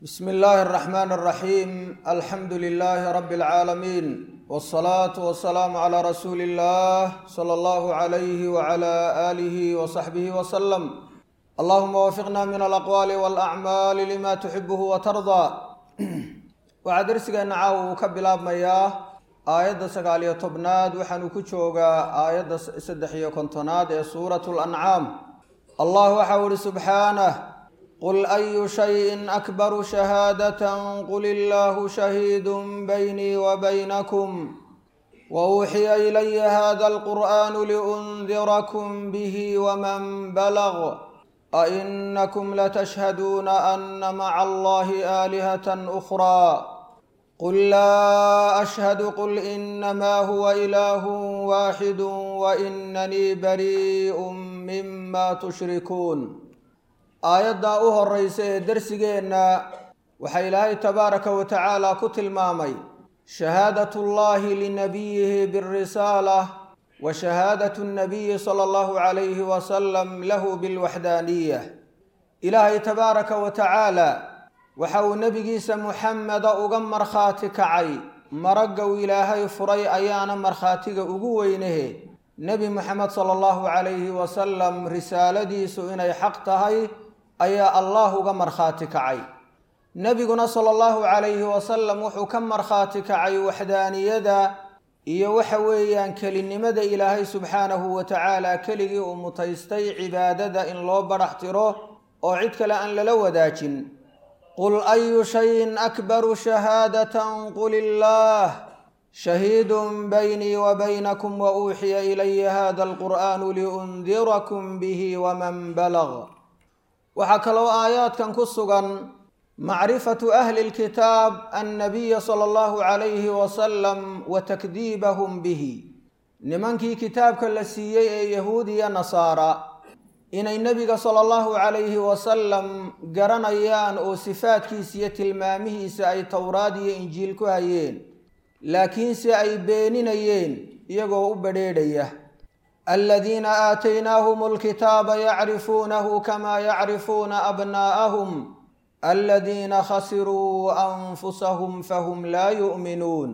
بسم الله الرحمن الرحيم الحمد لله رب العالمين والصلاة والسلام على رسول الله صلى الله عليه وعلى آله وصحبه وسلم اللهم وفقنا من الأقوال والأعمال لما تحبه وترضى waxaa darsigeena caawa uu ka bilaabmayaa aayadda sagaal iyo tobnaad waxaanu ku joogaa aayadda saddex iyo kontonaad ee suuratu lancaam allah waxau ihi subxaanah qul ayu shayin akbaru shahaadatan qul illaahu shahiidun baynii wa baynakum wa uuxiya ilaya hada alqur'aanu liundirakum bihi waman balag أئنكم لتشهدون أن مع الله آلهة أخرى قل لا أشهد قل إنما هو إله واحد وإنني بريء مما تشركون aayaddaa u horeysa ee dersigeenna waxaa ilaahay tabaaraka wa tacaala ku tilmaamay shahaadat ullahi linabiyihi birisaala wa shahaadatu nabiyi sala allahu calayhi wasalam lahu bilwaxdaaniya ilaahay tabaaraka wa tacaala waxa uu nebigiisa muxameda uga markhaati kacay maraggow ilaahay furay ayaana markhaatiga ugu weynahe nebi moxamed sala allahu calayhi wasalam risaaladiisu inay xaq tahay ayaa allah uga markhaati kacay nebiguna sala allahu calayhi wasalam wuxuu ka markhaati kacay waxdaaniyada iyo waxa weeyaan kelinimada ilaahay subxaanahu wa tacaala keligii uu mutaystay cibaadada in loo badhax tiro oo cid kale aan lala wadaajin qul ayu shayin akbaru shahaadatan qul illaah shahiidun baynii wa baynakum wa uuxiya ilaya hada alqur'aanu liundirakum bihi waman balag waxaa kaloo aayaadkan ku sugan macrifatu ahli lkitaab annabiya sala allahu calayhi wasalam wa takdiibahum bihi nimankii kitaabka la siiyey ee yahuudiya nasaara inay nebiga sala allahu calayhi wasalam garanayaan oo sifaadkiisa iyo tilmaamihiisa ay towraad iyo injiil ku hayeen laakiinse ay beeninayeen iyagoo u badrheedhaya aladiina aataynaahum alkitaaba yacrifuunahu kamaa yacrifuuna abnaa'ahum aladiina khasiruu anfusahum fahum laa yu'minuun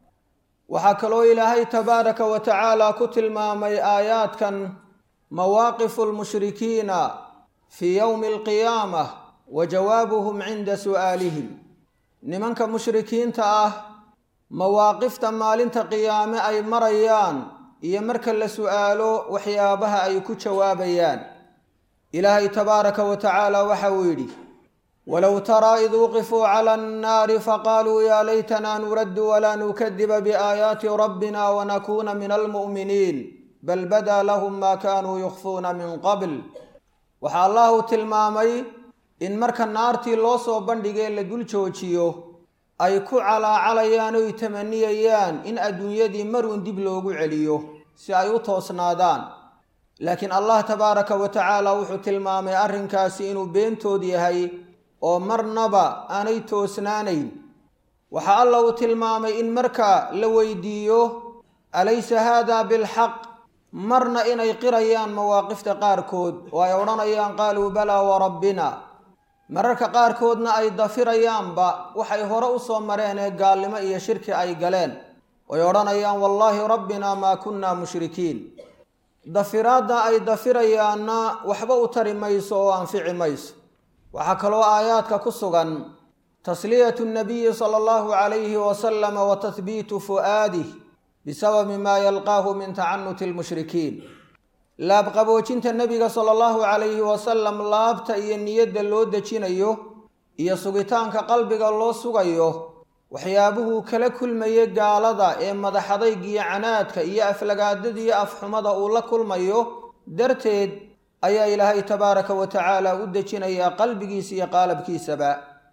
waxaa kaloo ilaahay tabaaraka wa tacaala ku tilmaamay aayaadkan mawaaqifu lmushrikiina fii yowmi alqiyaamah wa jawaabuhum cinda su'aalihim nimanka mushrikiinta ah mawaaqifta maalinta qiyaame ay marayaan iyo marka la su'aalo waxyaabaha ay ku jawaabayaan ilaahay tabaaraka wa tacaala waxa uu yidhi walow taraa id wuqifuu cala annaari faqaaluu yaa laytanaa nuraddu walaa nukadiba biaayaati rabbina wanakuuna min almu'miniin bal badaa lahum maa kaanuu yukhfuuna min qabl waxaa allah uu tilmaamay in marka naartii loo soo bandhigee la dul joojiyo ay ku calaacalayaan oy tamaniyayaan in adduunyadii maruun dib loogu celiyo si ay u toosnaadaan laakiin allah tabaaraka wa tacaala wuxuu tilmaamay arrinkaasi inuu beentood yahay oo marnaba aanay toosnaanayn waxaa alla uu tilmaamay in marka la weydiiyo alaysa haada bilxaq marna inay qirayaan mawaaqifta qaarkood oo ay odhanayaan qaaluu balaa warabbina mararka qaarkoodna ay dafirayaanba waxay hore u soo mareen ee gaalnimo iyo shirki ay galeen oy odhanayaan wallaahi rabbina maa kunna mushrikiin dafiraadda ay dafirayaanna waxba u tari mayso oo anfici mayso waxaa kaloo aayaadka ku sugan tasliyatu nabiyi sala allahu calayhi wasalama wa tahbiitu fu'aadih bisababi maa yalqaahu min tacanuti lmushrikiin laabqaboojinta nebiga sala allahu calayhi wasalam laabta iyo niyadda loo dejinayo iyo sugitaanka qalbiga loo sugayo waxyaabuhuu kala kulmayay gaalada ee madaxadaygiyo canaadka iyo aflagaadadiiyo afxumada uu la kulmayo darteed ayaa ilaahay tabaaraka wa tacaala u dejinayaa qalbigiisa iyo qaalabkiisaba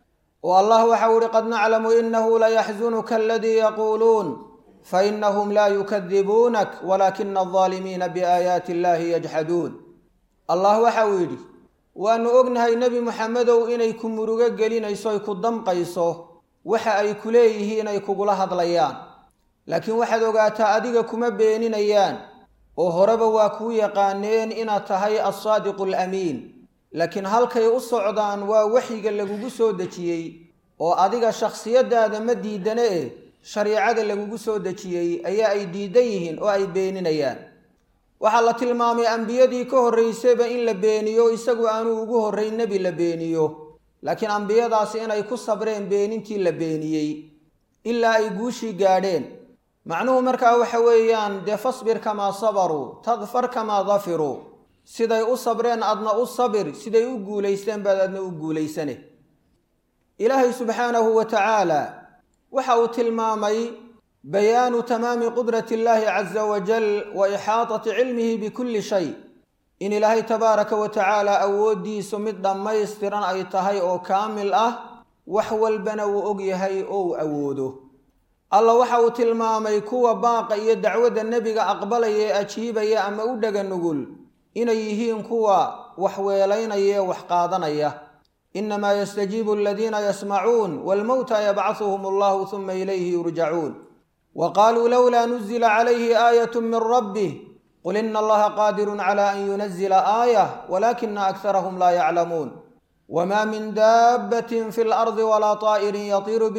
oo allah waxau ihi qad naclamu inahu layaxsunuka aladii yaquuluun fainahum laa yukadibuunak walaakina aldaalimiina biaayaati illahi yajxaduun allah waxa uu yidhi waanu ognahay nebi muxamedow inay ku murugo gelinayso ay ku damqayso waxa ay ku leeyihiin ay kugula hadlayaan laakiin waxaad ogaataa adiga kuma beeninayaan oo horeba waa kuu yaqaaneen inaad tahay alsaadiqu alamiin laakiin halkay u socdaan waa waxyiga lagugu soo dejiyey oo adiga shakhsiyadaada ma diidane eh shariicada lagugu soo dejiyey ayaa ay diidan yihiin oo ay beeninayaan waxaa la tilmaamay ambiyadii ka horraysayba in la beeniyo isagu aanu ugu horrayn nebi la beeniyo laakiin ambiyadaasi inay ku sabreen beenintii la beeniyey ilaa ay guushii gaadheen macnuhu markaa waxa weeyaan dee fasbir kamaa sabaruu tadfar kamaa dafiruu siday u sabreen adna u sabir siday u guulaysteen baad adna u guulaysane ilaahay subxaanahu wa tacaala waxa uu tilmaamay bayaanu tamaami qudrati illaahi caza wajal wa ixaatati cilmihi bikulli shay in ilaahay tabaaraka wa tacaala awooddiisu mid dhammaystiran ay tahay oo kaamil ah wax walbana wuu og yahay oo uu awoodo alla waxa uu tilmaamay kuwa baaqa iyo dacwadda nebiga aqbalaya ee ajiibaya ama u dhega nugul inay yihiin kuwa wax weelaynaya ee wax qaadanaya inamaa yastajiibu aladiina yasmacuun waalmowta yabcahuhum allahu huma ilayhi yurjacuun wa qaaluu lowlaa nuzila calayhi aayatu min rabbih qul ina allaha qaadirun cala an yunazila aayah walaakina akharahum laa yaclamuun wma min daabbatin fi lardi walaa طaa'irin yatiiru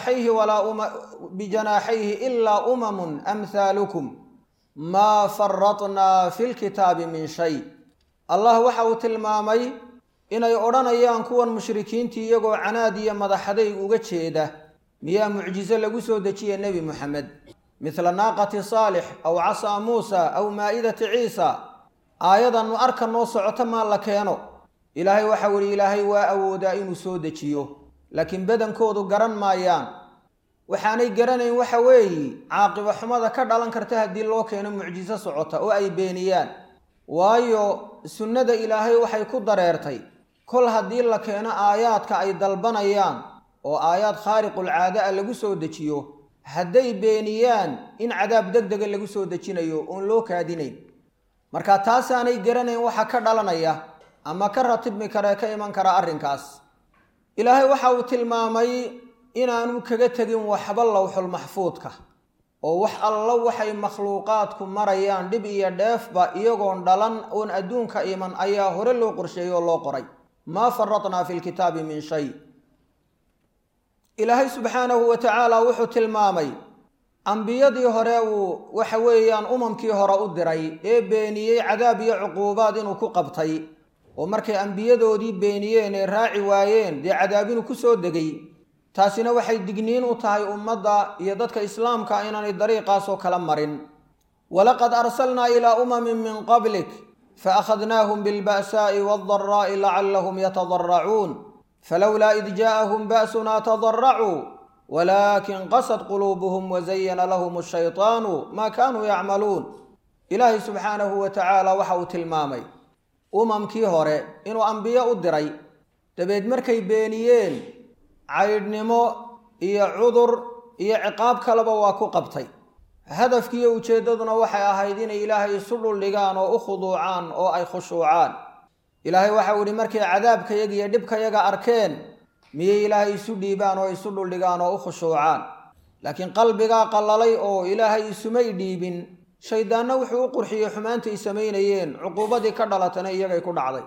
bijanaaxayhi ilaa umamun amhaalukum maa faratnaa fi lkitaabi min shay allah waxa uu tilmaamay inay odhanayaan kuwan mushrikiintii iyagoo canaad iyo madaxadayg uga jeeda miyaa mucjiso lagu soo dejiya nebi moxamed midla naaqati saalix aw casaa muusa aw maa'idati ciisa aayadannu arka noo socoto maa la keeno ilaahay waxau ihi ilaahay waa awoodaa inuu soo dejiyo laakiin badankoodu garan maayaan waxaanay garanayn waxa weeye caaqibo xumada ka dhalan karta haddii loo keeno mucjiso socota oo ay beeniyaan waayo sunnada ilaahay waxay ku dareertay kol haddii la keeno aayaadka ay dalbanayaan oo aayaad khaariqulcaada a lagu soo dejiyo hadday beeniyaan in cadaab deg dega lagu soo dejinayo oon loo kaadinayn marka taasaanay garanayn waxa ka dhalanaya ama ka ratibmi karee ka iman kara arrinkaas ilaahay waxa uu tilmaamay inaanu kaga tegin waxba lowxul maxfuudka oo wax allo waxay makhluuqaadku marayaan dhib iyo dheefba iyagoon dhalan oon adduunka iman ayaa hore loo qorsheeyey oo loo qoray maa faratnaa fi lkitaabi min shay ilaahay subxaanahu wa tacaala wuxuu tilmaamay ambiyadii hore uu waxa weeyaan umamkii hore u diray ee beeniyey cadaab iyo cuquubaad inuu ku qabtay oo markay ambiyadoodii beeniyeen ee raaci waayeen dee cadaabinu ku soo degay taasina waxay digniin u tahay ummadda iyo dadka islaamka inaanay dariiqaasoo kala marin walaqad arsalnaa ilaa umamin min qablik faakhadnaahum bilba'saa'i waaldaraa'i lacallahum yatadarracuun falowlaa id jaa'ahum ba'sunaa tadarracuu walaakin qasad quluubuhum wazayana lahum ashaytaanu maa kaanuu yacmaluun ilaahay subxaanahu wa tacaala waxa uu tilmaamay umamkii hore inuu ambiyo u diray dabeed markay beeniyeen caydhnimo iyo cudur iyo ciqaab kaleba waa ku qabtay hadafkiiyo ujeeddaduna waxay ahayd inay ilaahay isu dhuldhigaan oo u khuduucaan oo ay khushuucaan ilaahay waxau idhi markay cadaabkayaga iyo dhibkayaga arkeen miyay ilaahay isu dhiibaan oo isu dhuldhigaan oo u khushuucaan laakiin qalbigaa qallalay oo ilaahay isumay dhiibin shayddaanna wuxuu u qurxiyey xumaantay samaynayeen cuquubadii ka dhalatana iyagay ku dhacday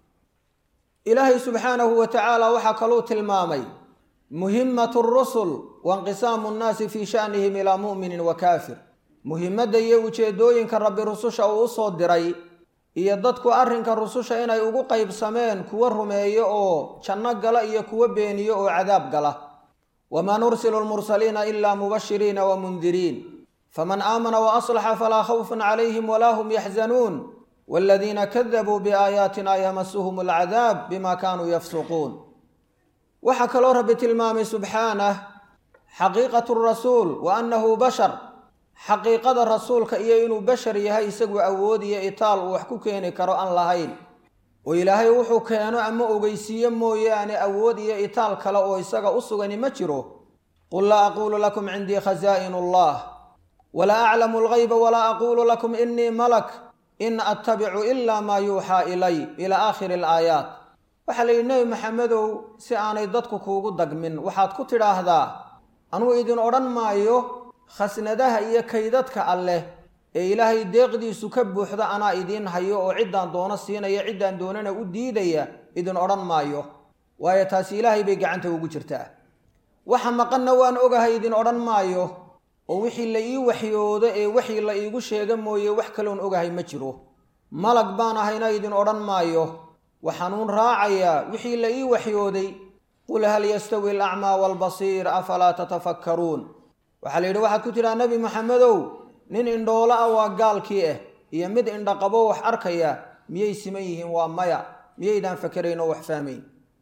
ilaahay subxaanahu wa tacaala waxaa kaluu tilmaamay muhimmatu rusul wainqisaamu nnaasi fii sha'nihim ilaa mu'minin wa kaafir muhimmadda iyo ujeeddooyinka rabbi rususha uu u soo diray iyo dadku arrinka rususha inay ugu qaybsameen kuwa rumeeyo oo janno gala iyo kuwa beeniyo oo cadaab gala wamaa nursilu lmursaliina ilaa mubashiriina wa mundiriin faman aamana wa aslaxa falaa khawfun calayhim walaa hum yaxzanuun waladiina kadabuu biaayaatina yamasuhum alcadaab bima kaanuu yafsuquun waxaa kaloo rabbi tilmaamay subxaanah xaqiiqatu rasuul wa annahu bashar xaqiiqada rasuulka iyo inuu bashar yahay isagu awood iyo itaal uu wax ku keeni karo aan lahayn oo ilaahay wuxuu keeno ama ogeysiiyo mooyaane awood iyo itaal kale oo isaga u sugani ma jiro qul laa aquulu lakum cindii khasaa'inu allah walaa aclamu algayba walaa aquulu lakum inii malak in attabicu ilaa maa yuuxaa ilay ilaa aakhiri alaayaat waxaa la yidhi nebi maxamedow si aanay dadku kuugu dagmin waxaad ku tidhaahdaa anuu idin odhan maayo khasnadaha iyo kaydadka alleh ee ilaahay deeqdiisu ka buuxda anaa idiin hayo oo ciddaan doono siinaya ciddaan doonana u diidaya idin odhan maayo waayo taasi ilaahay bay gacanta ugu jirtaa waxa maqanna waan ogahay idin odhan maayo oo wixii la ii waxyoodo ee wixii la iigu sheega mooye wax kaloon ogahay ma jiro malag baan ahayna idin odhan maayo waxaanuun raacayaa wixii la ii waxyooday qul hal yastawi alacmaa waalbasiir afalaa tatafakkaruun waxaa la yidhi waxaad ku tidhaha nebi maxamedow nin indhoolo ah waa gaalkii ah iyo mid indhaqabo wax arkaya miyay siman yihiin waa maya miyaydaan fakerayn oo wax fahmayn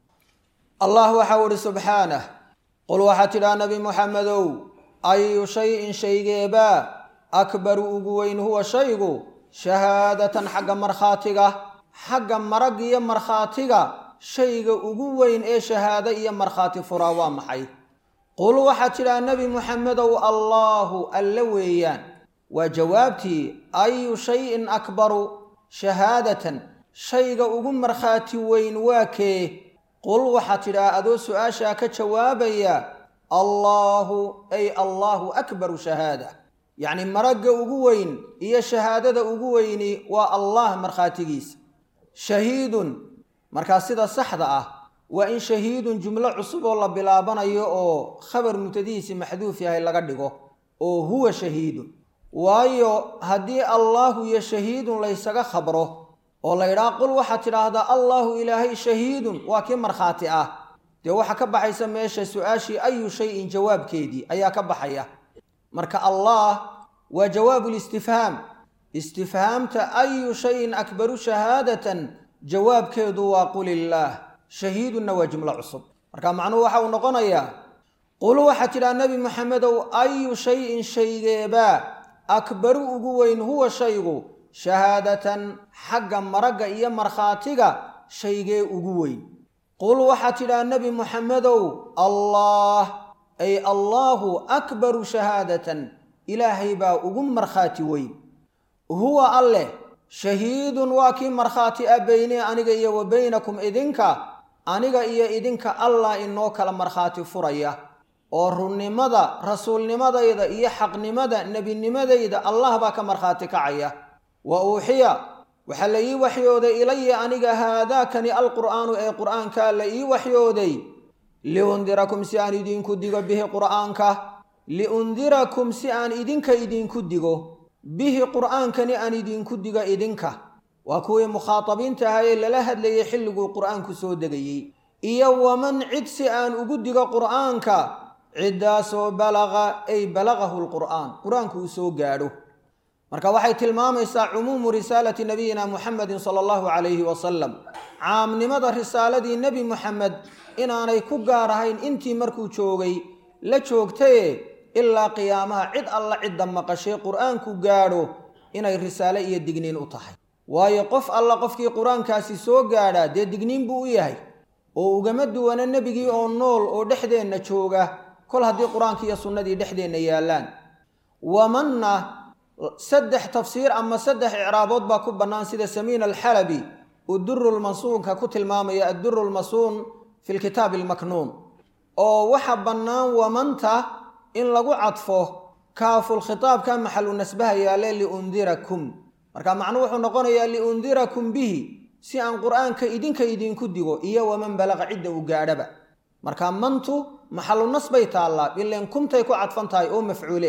allah waxau idhi subxaanah qul waxaad tidhaha nebi muxamedow ayu shayin shaygeebaa akbaru ugu weyn huwa shaygu shahaadatan xagga markhaatiga xagga marag iyo markhaatiga shayga ugu weyn ee shahaado iyo markhaati furaa waa maxay qul waxaad tidhaha nebi muxamedow allaahu alle weeyaan waa jawaabtii ayu shayin akbaru shahaadatan shayga ugu markhaati weyn waa kee qul waxaad tidhaha adoo su-aashaa ka jawaabaya allaahu ay allaahu akbaru shahaada yacni maragga ugu weyn iyo shahaadada ugu weyni waa allah markhaatigiisa shahiidun markaa sida saxda ah waa in shahiidun jumlo cusub oo la bilaabanayo oo khabar mubtadihiisi maxduuf yahay laga dhigo oo huwa shahiidun waayo haddii allaahu iyo shahiidun laysaga khabro oo la ydhaha qul waxaad tidhaahdaa allaahu ilaahay shahiidun waa kii markhaati ah dee waxaa ka baxaysa meesha su-aashii ayu shayin jawaabkeedii ayaa ka baxaya marka allah waa jawaabu listifhaam istifhaamta ayu shayin akbaru shahaadatan jawaabkeedu waa qul illaah shahiidunna waa jumlo cusub marka macnuhu waxa uu noqonayaa qul waxaad tidhaha nebi maxamedow ayu shayin shaygeebaa akbaru ugu weyn huwa shaygu shahaadatan xagga maragga iyo markhaatiga shaygee ugu weyn qul waxaad tidhaha nebi muxamedow allah ay allaahu akbaru shahaadatan ilaahay baa ugu markhaati weyn huwa alleh shahiidun waa kii markhaati ah beynee aniga iyo wa baynakum idinka aniga iyo idinka allah inoo kala markhaati furaya oo runnimada rasuulnimadayda iyo xaqnimada nebinimadayda allah baa ka markhaati kacaya wa uuxiya waxaa la ii waxyooday ilaya aniga haadaakani alqur'aanu ee qur'aankaa la ii waxyooday liundirakum si aan idinku digo bihi qur'aanka liundirakum si aan idinka idinku digo bihi qur'aankani aan idinku digo idinka waa kuwii mukhaatabiinta ahaa ee lala hadlayay xilliguu qur'aanku soo degayey iyo waman cid si aan ugu digo qur'aanka ciddaasoo balaqa ay balaqahu lqur'aan qur-aanku uu soo gaadho marka waxay tilmaamaysaa cumuumu risaalati nabiyina muxamedin sala allahu calayhi wasalam caamnimada risaaladii nebi muxamed inaanay ku gaar ahayn intii markuu joogay la joogtaye ilaa qiyaamaha cid alla cidda maqashay qur-aanku gaadho inay risaale iyo digniin u tahay waayo qof alla qofkii qur-aankaasi soo gaadhaa dee digniin buu u yahay oo ugama duwana nebigii oo nool oo dhexdeenna jooga kol haddii qur-aanki iyo sunnadii dhexdeenna yaallaan wamanna saddex tafsiir ama saddex icraabood baa ku bannaan sida samiin alxalabi uu durulmansuunka ku tilmaamaya adduru lmasuun fi lkitaabi almaknuun oo waxa bannaan wamanta in lagu cadfo kaafulkhitaabka maxalu nasbaha yaale liundirakum marka macnuu wuxuu noqonayaa liundirakum bihi si aan qur-aanka idinka idinku digo iyo waman balaqa cidda uu gaadhaba marka mantu maxalu nas bay taallaa ileen kumtay ku cadfan tahay oo mafcuule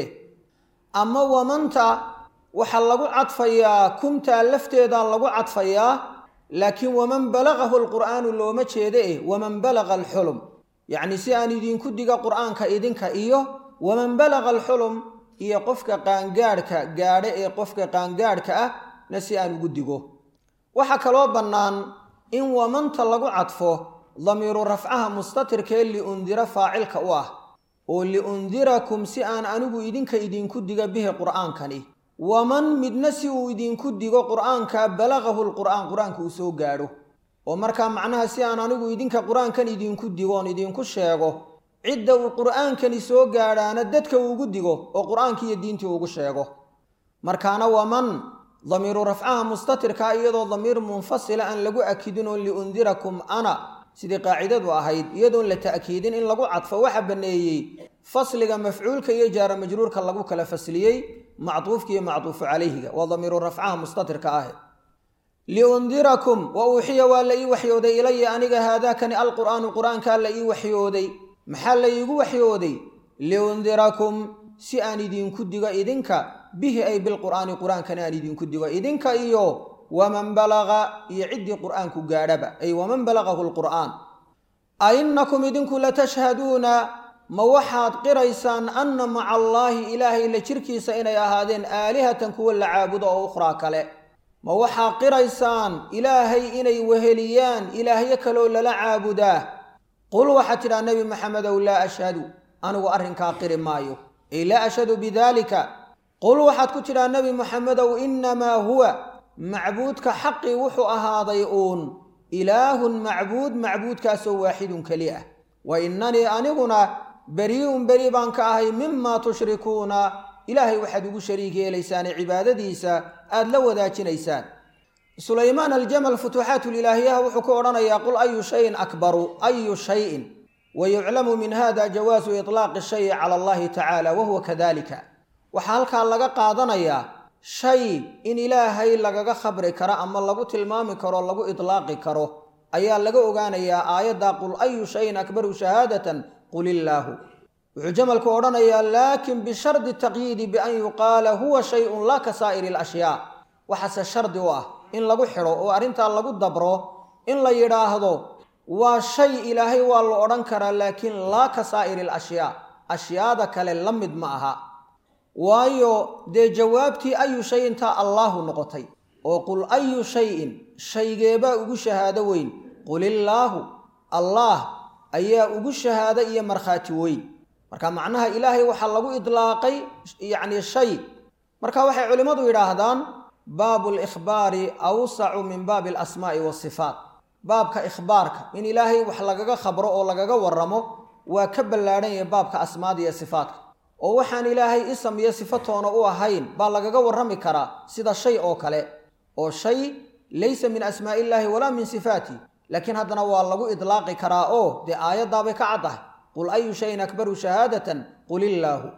ama wamanta waxaa lagu cadfayaa kumtaa lafteedaa lagu cadfayaa laakiin waman balaqahu alqur'aanu looma jeeda eh waman balaqa alxulum yacni si aan idinku diga qur'aanka idinka iyo waman balaqa alxulum iyo qofka qaangaadhka gaadhe ee qofka qaangaadhka ah na si aan ugu digo waxaa kaloo bannaan in wamanta lagu cadfo damiiru rafcaha mustatirkee liundira faacilka u ah oo liundirakum si aan anigu idinka idinku diga bihi qur'aankani waman midna si uu idinku digo qur'aanka balaqahu lqur'aan qur-aanka uu soo gaadho oo markaa macnaha si aan anigu idinka qur-aankan idinku digoon idinku sheego cidda uu qur'aankani soo gaadhaana dadka uugu digo oo qur-aankii iyo diintii ugu sheego markaana waman damiiru rafcaha mustatirkaa iyadoo damiir munfasila aan lagu akidin oo liundirakum ana sidii qaacidadu ahayd iyadoon la ta'kiidin in lagu cadfo waxa banneeyey fasliga mafcuulka iyo jaara majruurka lagu kala fasliyey macduufka iyo macduufu calayhiga waa damiiru rafcaha mustatirka ah liundirakum wa uuxiya waa la ii waxyooday ilaya aniga haadaakani alqur'aanu qur-aankaa la ii waxyooday maxaa la iigu waxyooday liundirakum si aan idinku digo idinka bihi ay bilqur'aani qur-aankana aan idinku digo idinka iyo waman balaga iyo ciddii qur'aanku gaadhaba ay waman balagahu lqur'aan a innakum idinku latashhaduuna ma waxaad qiraysaan anna maca allaahi ilaahay la jirkiisa inay ahaadeen aalihatan kuwa la caabudo oo ukhraa kale ma waxaa qiraysaan ilaahay inay weheliyaan ilaahyo kaloo lala caabudaa qul waxaad tidhaha nebi maxamedow laa ashhadu anigu arrinkaa qiri maayo ay laa ashhadu bidaalika qul waxaad ku tidhaha nebi maxamedow innamaa huwa macbuudka xaqii wuxuu ahaaday uun ilaahun macbuud macbuudkaasoo waaxidun keli ah wa innanii aniguna berii'un beri baan ka ahay mimaa tushrikuuna ilaahay waxaad ugu shariig yeelaysaane cibaadadiisa aada la wadaajinaysaan sulaymaan aljamal futuuxaatulilaahiyaha wuxuu ku odhanayaa qul ayu shayin akbaru ayu shayin wa yuclamu min hada jawaasu itlaaqi shayi cala allahi tacaala wahuwa kadalika waxaa halkaa laga qaadanayaa shay in ilaahay lagaga khabri karo ama lagu tilmaami karo lagu itlaaqi karo ayaa laga ogaanayaa aayadda qul ayu shayin akbaru shahaadatan qul illaahu wuxuu jamalku odhanayaa laakin bishardi taqyiidi bian yuqaala huwa shayun laa ka saa'iri alashyaa waxaase shardi u ah in lagu xidho oo arrintaa lagu dabro in la yidhaahdo waa shay ilaahay waa la odhan karaa laakiin laa ka saa'iri alashyaa ashyaada kale la mid ma aha waayo dee jawaabtii ayu shayintaa allaahu noqotay oo qul ayu shayin shaygeebaa ugu shahaado weyn qul illaahu allaah ayaa ugu shahaado iyo markhaati weyn marka macnaha ilaahay waxaa lagu idlaaqay yacni shay marka waxay culimmadu yidhaahdaan baabu likhbaari awsacu min baabi alasmaa'i waasifaat baabka ikhbaarka in ilaahay wax lagaga khabro oo lagaga warramo waa ka ballaadhan yahay baabka asmaada iyo sifaatka oo waxaan ilaahay isam iyo sifatoona u ahayn baa lagaga warrami karaa sida shay oo kale oo shay laysa min asmaa'i illaahi walaa min sifaati laakiin haddana waa lagu idlaaqi karaa oo dee aayaddaabay ka caddahay qul ayu shayin akbaru shahaadatan qul illaahu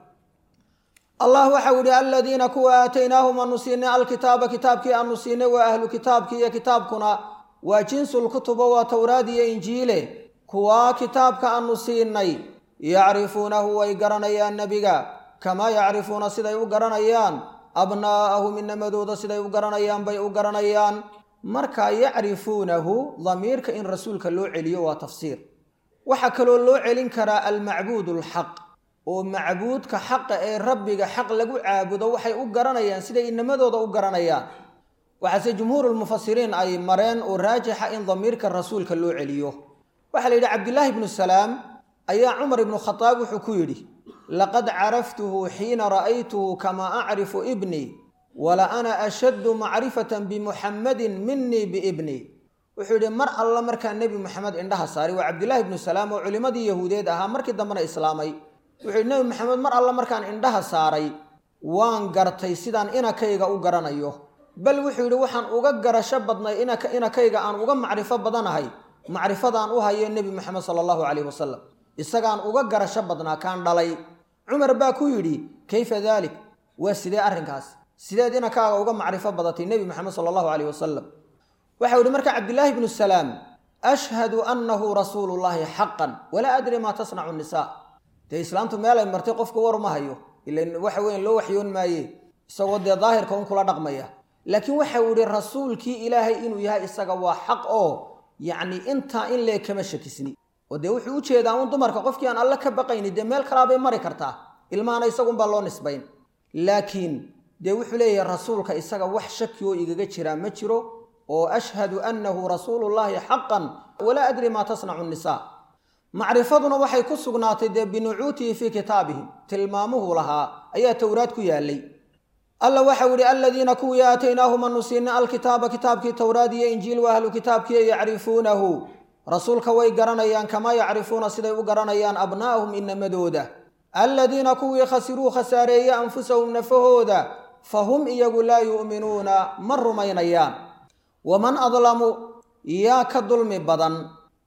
allah waxau yihi aladiina kuwa aataynaahum aanu siinay alkitaaba kitaabkii aanu siinay waa ahlu kitaabkii iyo kitaabkuna waa jinsulkutubo waa towraad iyo injiile kuwaa kitaabka aanu siinay yacrifuunahu way garanayaan nebiga kamaa yacrifuuna siday u garanayaan abnaa'ahum inamadooda siday u garanayaan bay u garanayaan marka yacrifuunahu damiirka in rasuulka loo celiyo waa tafsiir waxaa kaloo loo celin karaa almacbuud alxaq oo macbuudka xaqa ee rabbiga xaq lagu caabudo waxay u garanayaan siday inamadooda u garanayaan waxaase jumhuurulmufasiriin ay mareen oo raajixa in damiirka rasuulka loo celiyo waxaa la yidhi cabdillaahi ibnu salaam ayaa cumar ibnu khadaab wuxuu ku yidhi laqad caraftuhu xiina ra'aytuhu kamaa acrifu ibnii wala ana ashaddu macrifatan bimuxammadin minii biibnii wuxuu yidhi mar alla markaa nebi moxamed indhaha saaray waa cabdillaahi ibnu salaam oo culimmadii yahuudeed ahaa markii dambena islaamay wuxuu yidhi nebi maxamed mar alla markaan indhaha saaray waan gartay sidaan inakayga u garanayo bal wuxuu yidhi waxaan uga garasho badnay inakayga aan uga macrifo badanahay macrifadaan u hayo nebi moxamed sala allahu caleyhi wasalam isagaan uga garasho badnaa kaan dhalay cumar baa ku yidhi kayfa daalik waa sidee arrinkaas sideed inakaaga uga macrifo badatay nebi moxamed sala allahu caleyhi wasalam waxau yihi marka cabdillaahi bnu salaam ashhadu annahu rasuulu llaahi xaqan walaa adri maa tasnacu nisaa dee islaamtu meelay martay qofku war ma hayo ilan waxa weyan loo waxyoon maaye isagoo dee daahirka un kula dhaqmaya laakiin waxau yihi rasuulkii ilaahay inuu yahay isaga waa xaq oo yacni intaa in lee kama shakisni oo dee wuxuu u jeedaa un dumarka qofkii aan alle ka baqayni dee meel kalaabay mari kartaa ilmahana isagunbaa loo nisbayn laakiin dee wuxuu leeyahay rasuulka isaga wax shaki oo igaga jiraa ma jiro oo ashhadu annahu rasuulullaahi xaqan walaa adri maa tasnacu nisaa macrifaduna waxay ku sugnaatay dee binucuutihi fii kitaabihim tilmaamuhu lahaa ayaa towraad ku yaalay alla waxau yihi aladiina kuwii aataynaahum anu siinay alkitaaba kitaabkii towraad iyo injiil wa ahlu kitaabkii yacrifuunahu rasuulka way garanayaan kamaa yacrifuuna siday u garanayaan abnaa'ahum inamadooda aladiina kuwii khasiruu khasaareeye anfusahum nafahooda fa hum iyagu laa yu'minuuna ma rumaynayaan waman adlamu yaa ka dulmi badan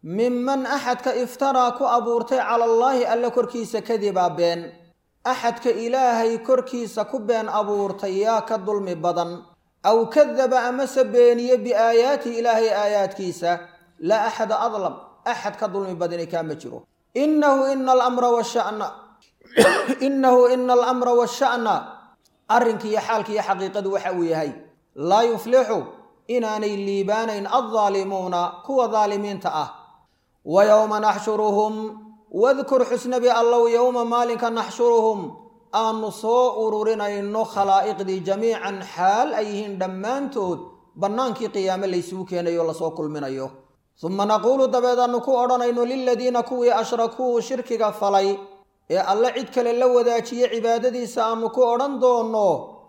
minman axadka iftaraa ku abuurtay cala allaahi alle korkiisa kadibaa been axadka ilaahay korkiisa ku been abuurtay yaa ka dulmi badan aw kadaba amase beeniye biaayaatihi ilaahay aayaadkiisa laa axada adlam axad ka dulmi badani kaama jiro innahu ina alamra washana innahu ina alamra washa'na arrinki iyo xaalki iyo xaqiiqadu waxa uu yahay laa yuflixu inaanay liibaanayn addaalimuuna kuwa daalimiinta ah wa yowma naxshuruhum wadkur xusnabi allow yowma maalinka naxshuruhum aanu soo ururinayno khalaa'iqdii jamiican xaal ay yihiin dhammaantood bannaankii qiyaame laysugu keenayo lasoo kulminayo suma naquulu dabeed aanu ku odhanayno liladiina kuwii ashrakuu shirkiga falay ee alle cid kale la wadaajiye cibaadadiisa aanu ku odhan doonno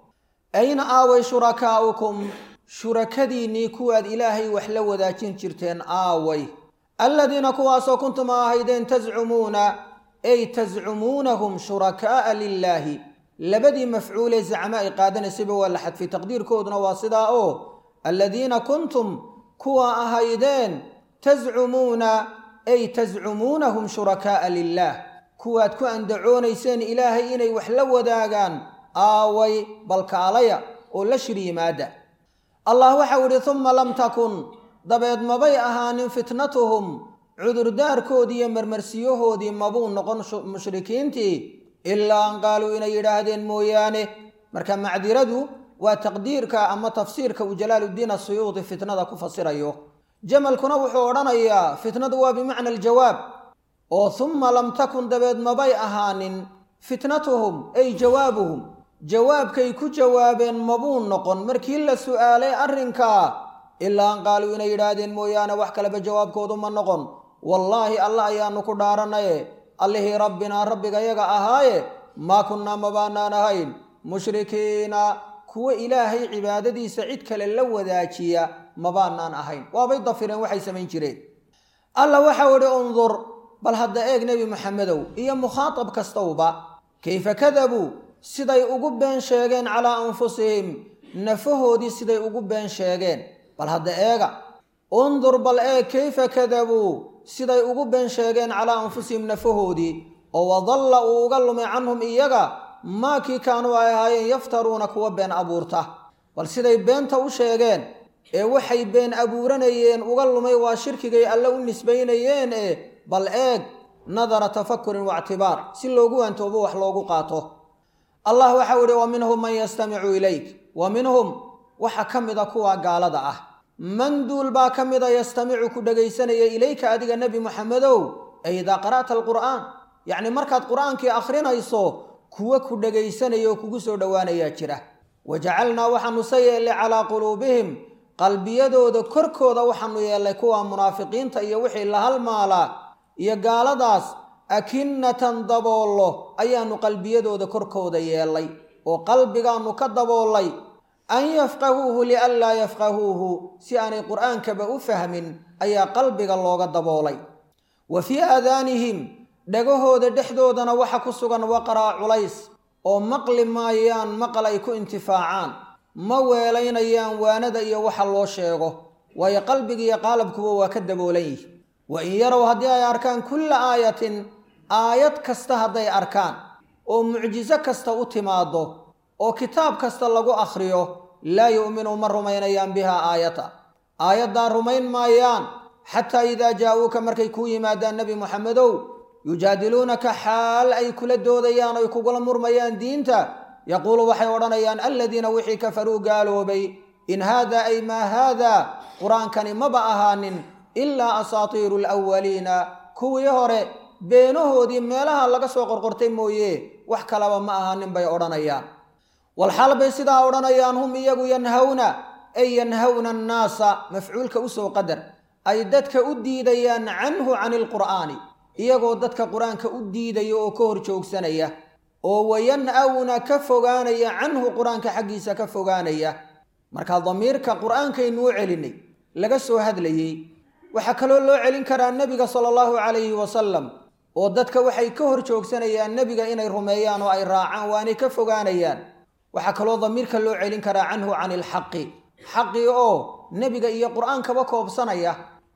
ayna aaway shurakaa'ukum shurakadiinnii kuwaad ilaahay wax la wadaajin jirteen aaway aladiina kuwaasoo kuntum a ahaydeen tascumuuna ay tascumuunahum shurakaa'a lilaahi labadii mafcuulee zacma ay qaadanaysayba waa la xadfay taqdiirkooduna waa sidaa oo aladiina kuntum kuwa ahaydeen tascumuuna ay tascumuunahum shurakaa'a lilaah kuwaad ku andacoonayseen ilaahay inay wax la wadaagaan aaway balkaalaya oo la shir yimaada allah waxau idhi humma lam takun dabeed mabay ahaanin fitnatuhum cudurdaarkoodii iyo marmarsiyahoodii mabuu noqon mushrikiintii ilaa an qaaluu inay yidhaahdeen mooyaane marka macdiradu waa taqdiirka ama tafsiirka uu jalaaluddiin asuyuudi fitnada ku fasirayo jamalkuna wuxuu odhanayaa fitnadu waa bimacna aljawaab oo humma lam takun dabeed mabay ahaanin fitnatuhum ay jawaabuhum jawaabkay ku jawaabeen mabuu noqon markii la su'aalay arrinkaa ilaa an qaaluu inay yidhaahdeen mooyaane wax kaleba jawaabkoodu ma noqon wallaahi alla ayaanu ku dhaaranaye allihii rabbinaa rabbigayaga ahaaye maa kunnaa mabaanaan ahayn mushrikiina kuwa ilaahay cibaadadiisa cid kale la wadaajiya mabaanaan ahayn waabay dafireen waxay samayn jireen alla waxau idhi undur bal hadda eeg nebi maxamedow iyo mukhaatab kastowba kayfa kadabuu siday ugu been sheegeen calaa anfusihim nafahoodii siday ugu been sheegeen bal hadda eega undur bal eeg kayfa kadabuu siday ugu been sheegeen calaa anfusihim nafahoodii oo wadalla uu uga lumay canhum iyaga maa kii kaanuu ay ahaayeen yaftaruuna kuwa been abuurta bal siday beenta u sheegeen ee waxay been abuuranayeen uga lumay waa shirkigay alle u nisbaynayeen ee bal eeg nadara tafakurin waictibaar si loogu wantoobo wax loogu qaato allah waxau idhi wa minhum man yastamicu ilayk wa minhum waxa ka mida kuwa gaalada ah man duul baa ka mida yastamicu ku dhegaysanaya ilayka adiga nebi muxamedow ay idaa qara'ta alqur'aan yacni markaad qur'aankii akhrinayso kuwa ku dhegaysanaya oo kugu soo dhowaanayaa jira wa jacalnaa waxaanu se yeellay calaa quluubihim qalbiyadooda korkooda waxaanu yeellay kuwa munaafiqiinta iyo wixii la halmaalaa iyo gaaladaas akinnatan daboollo ayaannu qalbiyadooda korkooda yeellay oo qalbigaannu ka daboollay an yafqahuuhu lianlaa yafqahuuhu si aanay qur'aankaba u fahmin ayaa qalbiga looga daboolay wa fii aadaanihim dhagahooda dhexdoodana waxa ku sugan waqraa culays oo maqli maayaan maqal ay ku intifaacaan ma weelaynayaan waanada iyo waxa loo sheego waayo qalbigiiyo qaalabkuba waa ka daboolan yihi wa in yarow haddii ay arkaan kulla aayatin aayad kasta hadday arkaan oo mucjiso kasta u timaaddo oo kitaab kasta lagu akhriyo laa yu'minu ma rumaynayaan bihaa aayata aayaddaa rumayn maayaan xataa idaa jaa'uuka markay kuu yimaadaan nebi moxamedow yujaadiluunaka xaal ay kula doodayaan oy kugula murmayaan diinta yaquulu waxay odhanayaan aladiina wixii kafaruu gaaloobay in haada ay maa haada qur-aankani maba ahaanin ilaa asaatiiru alawaliina kuwii hore beenahoodii meelaha laga soo qorqortay mooye wax kalaba ma ahaanin bay odhanayaan walxaal bay sidaa odhanayaan hum iyagu yanhawna ay yanhawna annaasa mafcuulka usoo qadar ay dadka u diidayaan canhu cani ilqur'aani iyagoo dadka qur-aanka u diidaya oo ka hor joogsanaya oo wayan-awna ka fogaanaya canhu qur-aanka xaggiisa ka fogaanaya marka damiirka qur-aankaynu u celinay laga soo hadlayey waxaa kaloo loo celin karaa nebiga sala allahu calayhi wasalam oo dadka waxay ka hor joogsanayaan nebiga inay rumeeyaan oo ay raacaan waanay ka fogaanayaan waxaa kaloo damiirka loo celin karaa canhu cani ilxaqi xaqii oo nebiga iyo qur-aankaba koobsanaya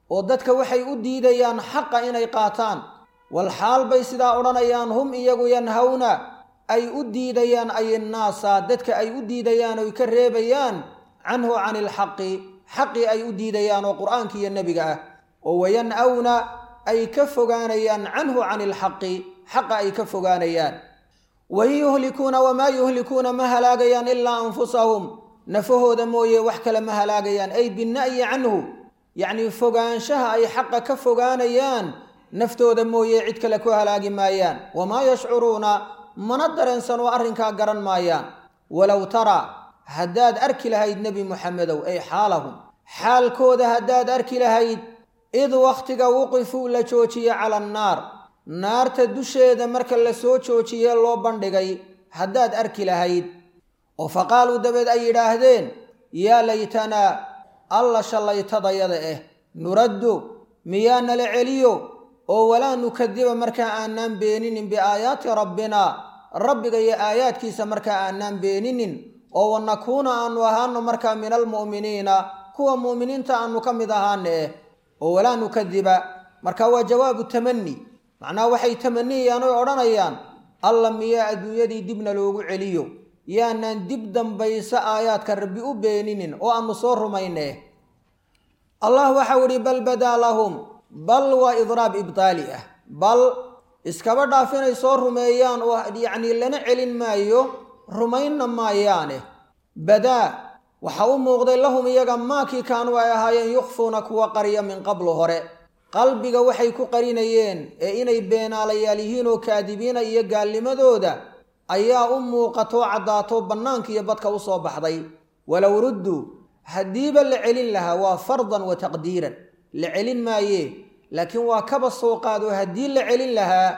oo dadka waxay u diidayaan xaqa inay qaataan wal xaal bay sidaa odhanayaan hum iyagu yanhawna ay u diidayaan ayinnaasa dadka ay u diidayaan oy ka reebayaan canhu cani ilxaqi xaqii ay u diidayaan oo qur'aanka iyo nebiga ah oo wayan'awna ay ka fogaanayaan canhu cani ilxaqi xaqa ay ka fogaanayaan wain yuhlikuuna wamaa yuhlikuuna ma halaagayaan ilaa anfusahum nafahooda mooye wax kale ma halaagayaan ay binna'yi canhu yacnii fogaanshaha ay xaqa ka fogaanayaan naftooda mooye cid kale ku halaagi maayaan wamaa yashcuruuna mana dareensan oo arrinkaa garan maayaan walow tara haddaad arki lahayd nebi muxamedow ay xaalahum xaalkooda haddaad arki lahayd id wakhtiga wuqifuu la joojiye cala annaar naarta dusheeda marka la soo joojiyee loo bandhigay haddaad arki lahayd oo faqaaluu dabeed ay yidhaahdeen yaa laytanaa alla shallaytadayada eh nuraddu miyaa nala celiyo oo walaa nukadiba markaa aanaan beeninin biaayaati rabbina rabbiga iyo aayaadkiisa markaa aanaan beeninin oo wanakuuna aanu ahaano markaa min almu'miniina kuwa mu'miniinta aanu ka mid ahaana eh oo walaa nukadiba marka waa jawaabu tamani macnaha waxay tamaniyayaan oy odhanayaan alla miyaa adduunyadii dibna loogu celiyo yaanaan dib dambaysa aayaadka rabbi u beeninin oo aanu soo rumayne allah waxau idhi bal badaa lahum bal waa idraab ibtaali ah bal iskaba dhaaf inay soo rumeeyaan oo yacnii lana celin maayo rumaynna maayaane badaa waxa u muuqday lahum iyaga maakii kaanuu ay ahaayeen yukhfuuna kuwa qariya min qablu hore qalbiga waxay ku qarinayeen ee inay beenaalayaal yihiin oo kaadibiina iyo gaalnimadooda ayaa u muuqatoo caddaato bannaanka iyo badka u soo baxday walow rudduu haddiiba la celin lahaa waa fardan wa taqdiiran la celin maaye laakiin waa kaba soo qaado haddii la celin lahaa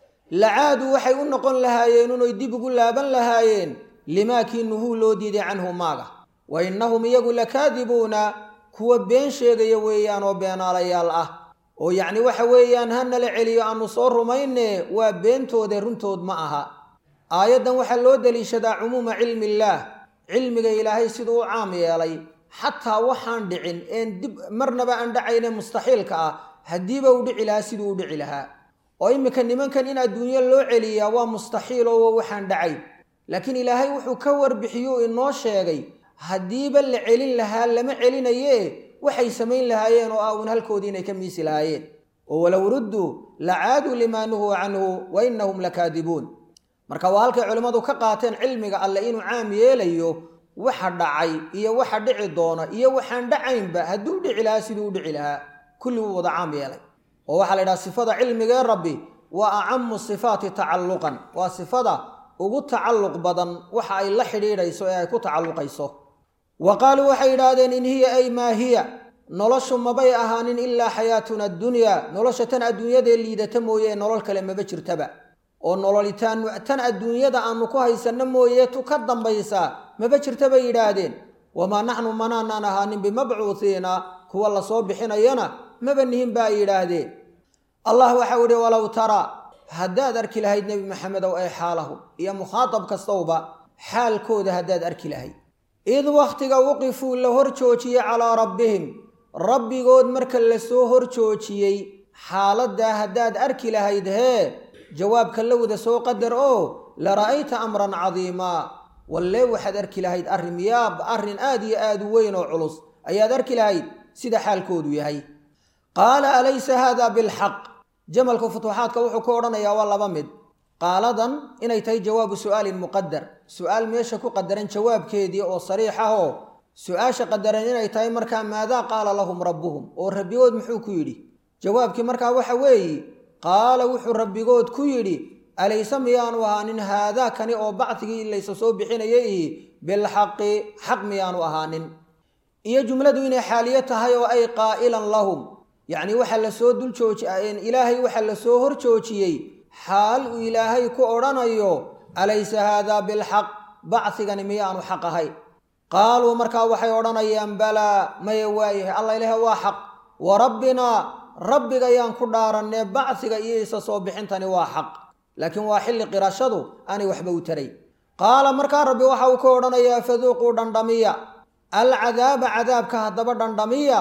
lacaadu waxay u noqon lahaayeen inay dib ugu laaban lahaayeen limaakii nuhuu loo diiday canhu maaga wa innahum iyagu lakaadibuuna kuwa been sheegaya weeyaan oo beenaalayaal ah oo yacni waxa weeyaan ha nala celiyo aanu soo rumayne waa beentoode runtood ma aha aayaddan waxaa loo deliishadaa cumuuma cilmi illaah cilmiga ilaahay siduu u caam yeelay xataa waxaan dhicin een dib marnaba aan dhacayne mustaxiilka ah haddiiba u dhici lahaa siduu u dhici lahaa oo iminka nimankan in adduunyo loo celiyaa waa mustaxiil oo waxaan dhacayn laakiin ilaahay wuxuu ka warbixiyuu inoo sheegay haddiiba la celin lahaa lama celinaye waxay samayn lahaayeen oo ah uun halkoodii inay ka miisi lahaayeen oo walow rudduu lacaaduu limaa nuhuu canhu wa innahum lakaadibuun marka waa halkay culimmadu ka qaateen cilmiga alle inuu caam yeelayo waxa dhacay iyo waxa dhici doona iyo waxaan dhacaynba hadduu dhici lahaa siduu u dhici lahaa kulli wuu wada caam yeelay oo waxaa la yidhaha sifada cilmigee rabbi waa acamu sifaati tacalluqan waa sifada ugu tacalluq badan waxa ay la xidhiidhayso ee ay ku tacalluqayso wa qaaluu waxay yidhaahdeen in hiya ay maa hiya noloshu mabay ahaanin ilaa xayaatuna addunyaa nolosha tan adduunyadee liidata mooye nolol kale maba jirtaba oo nololitaan tan adduunyada aanu ku haysanno mooye tu ka dambaysaa maba jirta bay yidhaahdeen wamaa naxnu manaanaan ahaanin bimabcuuhiina kuwa lasoo bixinayana maba nihin ba ay yidhaahdeen allah waxau idhi walow tara haddaad arki lahayd nebi maxamedow ay xaalahu iyo mukhaatab kastowba xaalkooda haddaad arki lahayd id wakhtiga wuqifuu la hor joojiyey calaa rabbihim rabbigood marka la soo hor joojiyey xaaladdaa haddaad arki lahayd hee jawaabka lowda soo qadar oo la ra'ayta amran cadiimaa wallee waxaad arki lahayd arrin yaab arrin aad iyo aad u weyn oo culus ayaad arki lahayd sida xaalkoodu yahay qaala alaysa haada bilxaq jamalka futuuxaadka wuxuu ku odhanayaa waa laba mid qaaladan inay tahay jawaabu su'aalin muqadar su'aal meesha ku qadaran jawaabkeedii oo sariix ah oo su-aasha qadaran inay tahay markaa maadaa qaala lahum rabbuhum oo rabbigood muxuu ku yidhi jawaabkii markaa waxa weeye qaala wuxuu rabbigood ku yidhi alayse miyaanu ahaanin haadaa kani oo bacdigii laysa soo bixinaya ihi bilxaqi xaq miyaanu ahaanin iyo jumladu inay xaaliyo tahay oo ay qaa'ilan lahum yacni waxaa lasoo dul jooji ilaahay waxaa lasoo hor joojiyey xaal uu ilaahay ku odhanayo alaysa haadaa bilxaq bacdigani miyaanu xaq ahay qaaluu markaa waxay odhanayaan balaa maya waayahay alla ilaah waa xaq wa rabbinaa rabbigayaan ku dhaarannee bacdiga iyo isa soo bixintani waa xaq laakiin waa xilli qirashadu aanay waxba u taray qaala markaa rabbi waxa uu ka odhanayaa faduuquu dhandhamiya alcadaaba cadaabka haddaba dhandhamiya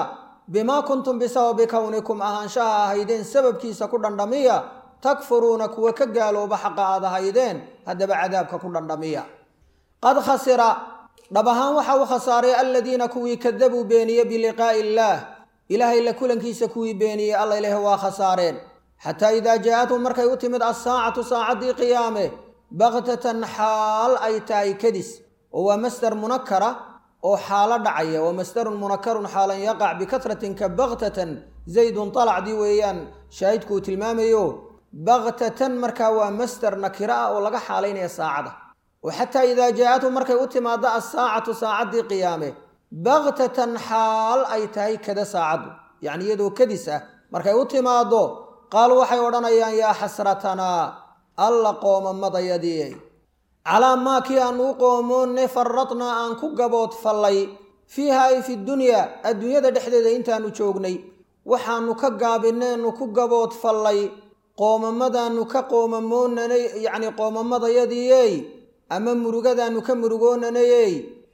bimaa kuntum bisababi kownikum ahaanshaha ahaydeen sababkiisa ku dhandhamiya takfuruuna kuwa ka gaalooba xaqa aad ahaydeen haddaba cadaabka ku dhandhamiya qad khasira dhab ahaan waxa uu khasaaray aladiina kuwii kadabuu beeniye biliqaa'i illaah ilaahay la kulankiisa kuwii beeniyey alla ilaahi waa khasaareen xataa idaa jaa-athum markay u timid assaacatu saacaddii qiyaame baktatan xaal ay tahay kadis oo waa masdar munakara oo xaalo dhacaya waa masdarun munakarun xaalan yaqac bikatratin ka baktatan zaydun talacdii weeyaan shaahidku uu tilmaamayo baktatan markaa waa masdar nakiro ah oo laga xaalaynaya saacada oo xataa idaa jaa-athum markay u timaado assaacatu saacaddii qiyaame baktatan xaal ay tahay kada saacaddu yacni iyadoo kadis ah markay u timaado qaaluu waxay odhanayaan yaa xasratanaa alla qoomamadayadii calaa maa kii aan uu qoomoonne faradnaa aan ku gabood fallay fiiha ay fi dunyaa adduunyada dhexdeeda intaanu joognay waxaanu ka gaabinaynu ku gabood fallay qoomamadaanu ka qoomamoonanay yacni qoomamadayadiiyey ama murugadaanu ka murugoonanayey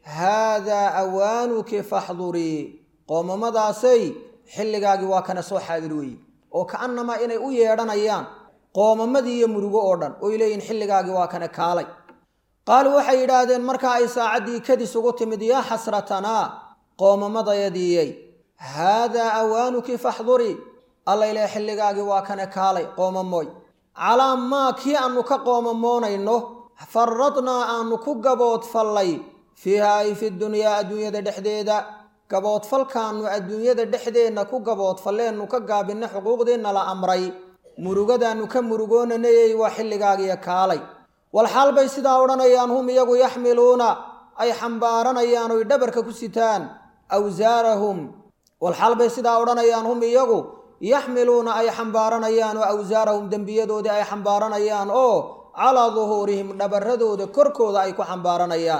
haadaa awaanuki faxdurii qoomamadaasay xilligaagii waa kana soo xaadir weeye oo ka'annamaa inay u yeedhanayaan qoomamadii iyo murugo oo dhan oy leeyihin xilligaagii waa kana kaalay qaaluu waxay yidhaahdeen markaa ay saacaddii kadis ugu timid yaa xasratanaa qoomamadayadiiyey haadaa awaanuki faxdurii alla ilaahay xilligaagii waa kana kaalay qoomamooy calaa maa kii aanu ka qoomamoonayno faradnaa aanu ku gaboodfallay fiiha ay fi dunyaa adduunyada dhexdeeda gaboodfalkaannu adduunyada dhexdeenna ku gaboodfalleennu ka gaabinna xuquuqdiinna la amray murugadaannu ka murugoonanayey waa xilligaagiyo kaalay walxaal bay sidaa odhanayaan hum iyagu yaxmiluuna ay xambaaranayaan oy dhabarka ku sitaan awsaarahum walxaal bay sidaa odhanayaan hum iyagu yaxmiluuna ay xambaaranayaan oo awsaarahum dembiyadoodii ay xambaaranayaan oo calaa duhuurihim dhabaradooda korkooda ay ku xambaaranayaan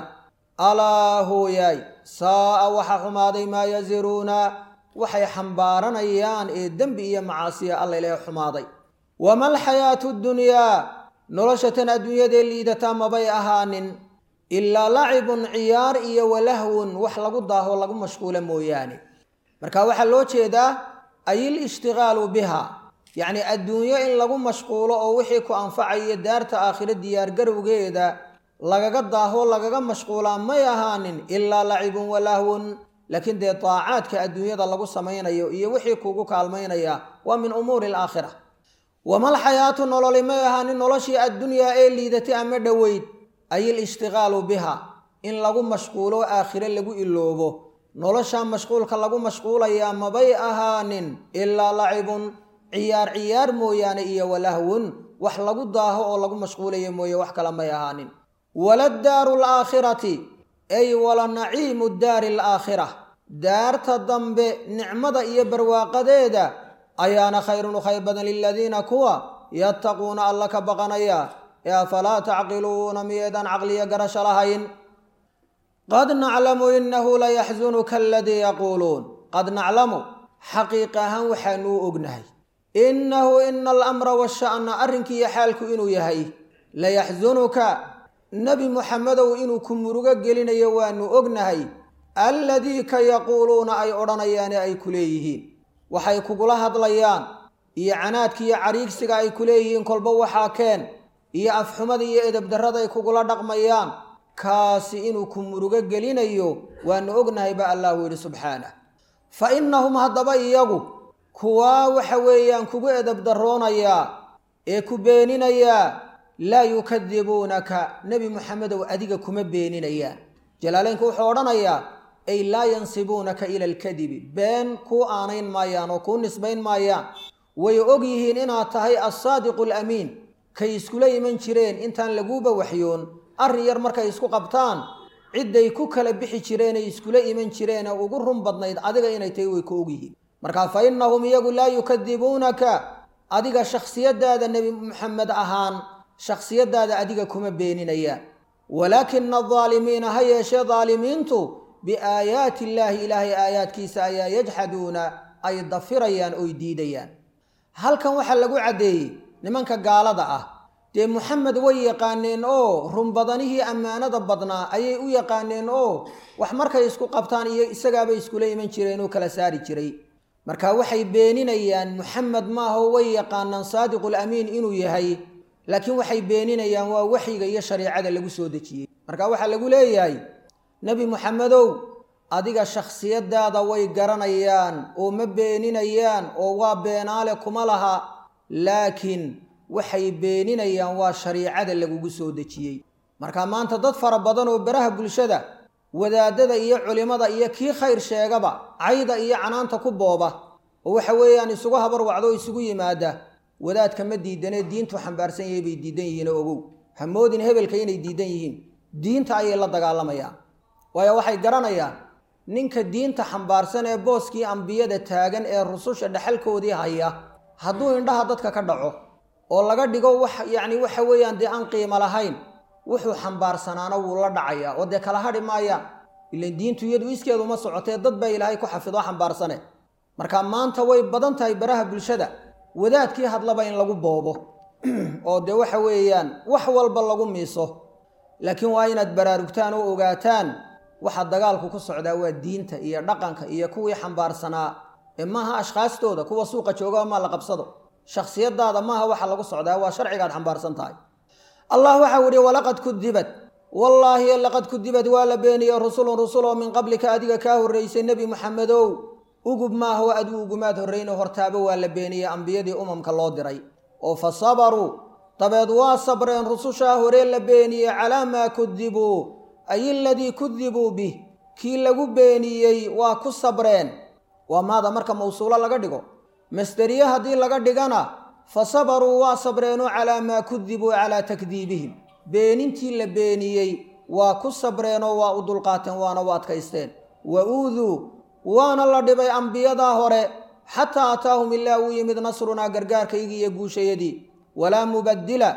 alaa hooyaay saa'a waxa xumaaday maa yasiruuna waxay xambaaranayaan ee dembi iyo macaasiya alla ilaahay xumaaday wama alxayaatu ddunyaa nolosha tan adduunyadee liidataa mabay ahaanin ilaa lacibun ciyaar iyo walahwun wax lagu daaho lagu mashquula mooyaane marka waxaa loo jeedaa ayil ishtigaalu biha yacni adduunyo in lagu mashquulo oo wixii ku anfacaya daarta aakhiro diyaargarowgeeda lagaga daaho lagaga mashquulaa may ahaanin ilaa lacibun walahwun laakiin dee daacaadka adduunyada lagu samaynayo iyo wixii kuugu kaalmaynaya waa min umuuri alaakhira wamal xayaatu nololi may ahaanin noloshii addunyaa ee liidatay ama dhoweyd ayil ishtigaalu biha in lagu mashquulo aakhire lagu iloobo noloshaa mashquulka lagu mashquulayaa mabay ahaanin ilaa lacibun ciyaar ciyaar mooyaane iyo walahwun wax lagu daaho oo lagu mashquulayo mooye wax kale may ahaanin waladaaru alaakhirati ay wala naciimu daari alaakhira daarta dambe nicmada iyo barwaaqadeeda ayaana khayrun u khayr badan liladiina kuwa yattaquuna alla ka baqanaya ee afalaa tacqiluuna miyeedaan caqliyo garasho lahayn qad naclamu inahu layaxsunuka aladii yaquuluun qad naclamu xaqiiq ahaan waxaanuu ognahay innahu ina alamra washa'na arrinkiiyo xaalku inuu yahay layaxsunuka nebi muxamedow inuu ku murugo gelinayo waanu ognahay alladii ka yaquuluuna ay odhanayaane ay ku leeyihiin waxay kugula hadlayaan iyo canaadka iyo cariigsiga ay ku leeyihiin kolba waxaa keen iyo afxumada iyo edabdarrada ay kugula dhaqmayaan kaasi inuu ku murugo gelinayo waanu ognahay ba allahu yidhi subxaanah fa innahum haddaba iyagu kuwaa waxa weeyaan kugu edabdarroonayaa ee ku beeninayaa laa yukadibuunaka nebi muxamedow adiga kuma beeninayaan jalaaleynku wuxuu odhanayaa ay laa yansibuunaka ila alkadibi been kuu aanayn maayaan oo kuu nisbayn maayaan way og yihiin inaad tahay assaadiqu alamiin kay iskula iman jireen intaan laguuba waxyoon arrin yar markay isku qabtaan cidday ku kala bixi jireenay iskula iman jireen ee ugu run badnayd adiga inay tahay way ku og yihiin markaa fa innahum iyagu laa yukadibuunaka adiga shakhsiyadaada nebi muxamed ahaan shakhsiyadaada adiga kuma beeninayaan walaakina aldaalimiina ha yeeshee daalimiintu biaayaati illaahi ilaahay aayaadkiisa ayaa yajxaduuna ay dafirayaan oy diidayaan halkan waxaa lagu caddeeyey nimanka gaalada ah dee muxamed way yaqaaneen oo runbadanihii ammaanada badnaa ayay u yaqaaneen oo wax markay isku qabtaan iyo isagaabay iskula iman jireen oo kala saari jiray marka waxay beeninayaan muxamed maaho way yaqaanaan saadiqul amiin inuu yahay laakiin waxay beeninayaan waa waxyiga iyo shareicada lagu soo dejiyey marka waxaa lagu leeyahay nebi muxamedow adiga shakhsiyadaada way garanayaan oo ma beeninayaan oo waa beenaale kuma laha laakiin waxay beeninayaan waa shariicada lagugu soo dejiyey marka maanta dad fara badan oo baraha bulshada wadaadada iyo culimada iyo kii khayr sheegaba cayda iyo canaanta ku booba oo waxa weeyaan isugu habar wacdo oo isugu yimaada wadaadka ma diidanee diintu xambaarsan yahay bay diidan yihiin oo ogow hamoodin hebelka inay diidan yihiin diinta ayay la dagaalamayaan waayo waxay garanayaan ninka diinta xambaarsan ee booskii ambiyada taagan ee rususha dhexalkoodii haya hadduu indhaha dadka ka dhaco oo laga dhigo wax yacni waxa weeyaan dee aan qiimo lahayn wuxuu xambaarsanaana wuu la dhacayaa oo dee kala hadhi maayaan ilan diintu iyadu iskeedu ma socotee dad baa ilaahay ku xafido xambaarsane marka maanta way badan tahay baraha bulshada wadaadkii hadlaba in lagu boobo oo dee waxa weeyaan wax walba lagu miiso laakiin waa inaad baraarugtaan oo ogaataan waxa dagaalku ku socdaa waa diinta iyo dhaqanka iyo kuwii xambaarsanaa ee maaha ashkhaastooda kuwa suuqa joogaa maa la qabsado shakhsiyadaada maaha waxa lagu socdaa waa sharcigaad xambaarsan tahay allah waxau ihi walaqad kudibat wallaahi laqad kudibad waa la beeniyey rusulun rusul oo min qablika adiga kaa horraysay nebi muxamedow ugub maaho adigu ugumaad horrayno hortaaba waa la beeniyey ambiyadii umamka loo diray oo fa sabaruu dabeed waa sabreen rusushaa horee la beeniyey calaa maa kudibuu ay aladii kudibuu bih kii lagu beeniyey waa ku sabreen waa maada marka mawsuulo laga dhigo masderiye haddii laga dhigana fa sabaruu waa sabreenoo calaa maa kudibuu calaa takdiibihim beenintii la beeniyey waa ku sabreenoo waa u dulqaateen waana u adkaysteen wa uuduu waana la dhibay ambiyadaa hore xataa ataahum ilaa uu yimid nasrunaa gargaarkaygii iyo guushayadii walaa mubaddila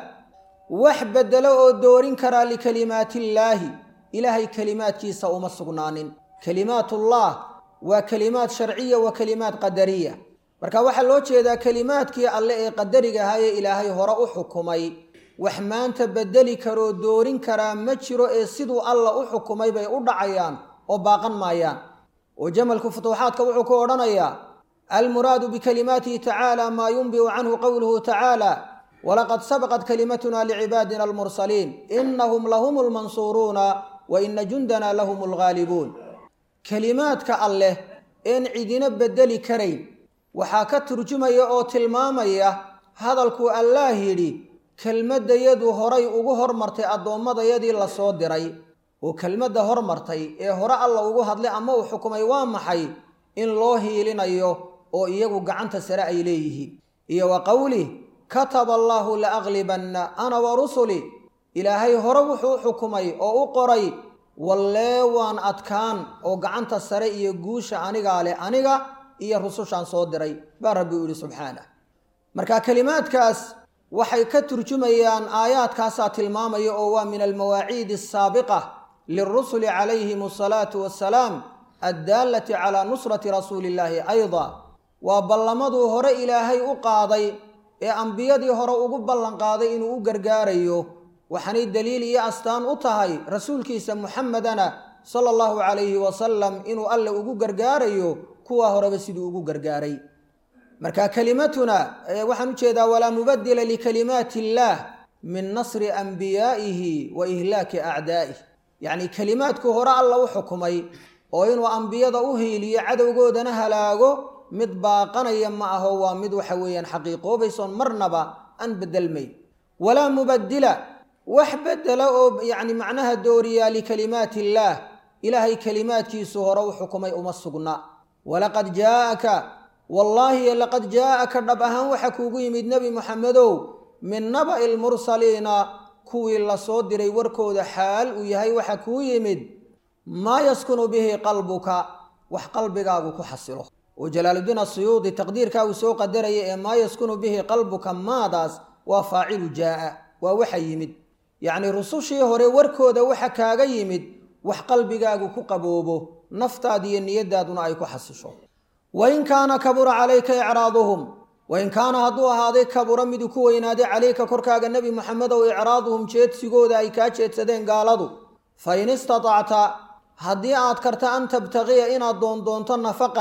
wax beddelo oo doorin karaa likalimaatillaahi ilaahay kelimaadkiisa uma sugnaanin kelimaatullah waa kelimaad sharciya wa kelimaad qadariya marka waxaa loo jeedaa kelimaadkii alle ee qadariga ahaa ee ilaahay hore u xukumay wax maanta beddeli karoo doorin karaa ma jiro ee siduu alla u xukumay bay u dhacayaan oo baaqan maayaan oo jamalku futuuxaadka wuxuu ku odhanayaa almuraadu bikalimaatihi tacaala maa yunbiu canhu qowluhu tacaala walaqad sabaqat kalimatuna licibaadina almursaliin inahum lahum lmansuuruuna wa ina jundana lahum alghaalibuun kelimaadka alleh een cidina beddeli karayn waxaa ka turjumaya oo tilmaamaya hadalkuu allaah yidhi kelmaddayadu horay ugu hormartay addoommadayadii la soo diray oo kelmadda hormartay ee hore alla ugu hadlay ama uu xukumay waa maxay in loo hiilinayo oo iyagu gacanta sare ay leeyihiin iyo wa qowlih kataba allaahu la aglibanna ana wa rusuli ilaahay hore wuxuu u xukumay oo u qoray wallee waan adkaan oo gacanta sare iyo guusha anigaa leh aniga iyo rusushaan soo diray baa rabbi u yidhi subxaanah marka kelimaadkaas waxay ka turjumayaan aayaadkaasaa tilmaamaya oo waa min almawaaciidi asaabiqa lilrusuli calayhim asalaatu wassalaam addaalati calaa nusrati rasuuli illaahi ayda waa ballamaduu hore ilaahay u qaaday ee ambiyadii hore ugu ballanqaaday inuu u gargaarayo waxaanay daliil iyo astaan u tahay rasuulkiisa muxamedana sala allahu calayhi wasalam inuu alle ugu gargaarayo kuwaa horeba siduu ugu gargaaray marka kelimatuna waxaan ujeedaa walaa mubadila likalimaati illaah min nasri ambiyaa'ihi wa ihlaaki acdaa'ih yacni kelimaadku hore alla u xukumay oo inuu ambiyada u hiiliyo cadowgoodana halaago mid baaqanaya ma aho waa mid waxa weeyaan xaqiiqoobaysoon marnaba aan bedelmayn walaa mubadila wax bedela oo yacni macnaha dooriyaa likalimaati illaah ilaahay kelimaadkiisu hore u xukumay uma sugna walaqad jaa'aka wallaahi laqad jaa'aka dhab ahaan waxa kuugu yimid nebi moxamedow min naba'i lmursaliina kuwii la soo diray warkooda xaal uu yahay waxa kuu yimid maa yaskunu bihi qalbuka wax qalbigaagu ku xasilo oo jalaaludiin asuyuudi taqdiirkaa uu soo qadaraya ee maa yaskunu bihi qalbuka maadaas waa faacilu jaa'a waa waxa yimid yacnii rusushii hore warkooda waxa kaaga yimid wax qalbigaagu ku qaboobo naftaadiiyo niyadaaduna ay ku xasisho wain kaana kabura calayka icraaduhum wain kaana hadduu ahaaday kabura miduu ku weynaaday calayka korkaaga nebi moxamedow icraaduhum jeedsigooda ay kaa jeedsadeen gaaladu fa in istatacta haddii aad karta an tabtaqiya inaad doondoonto nafaqan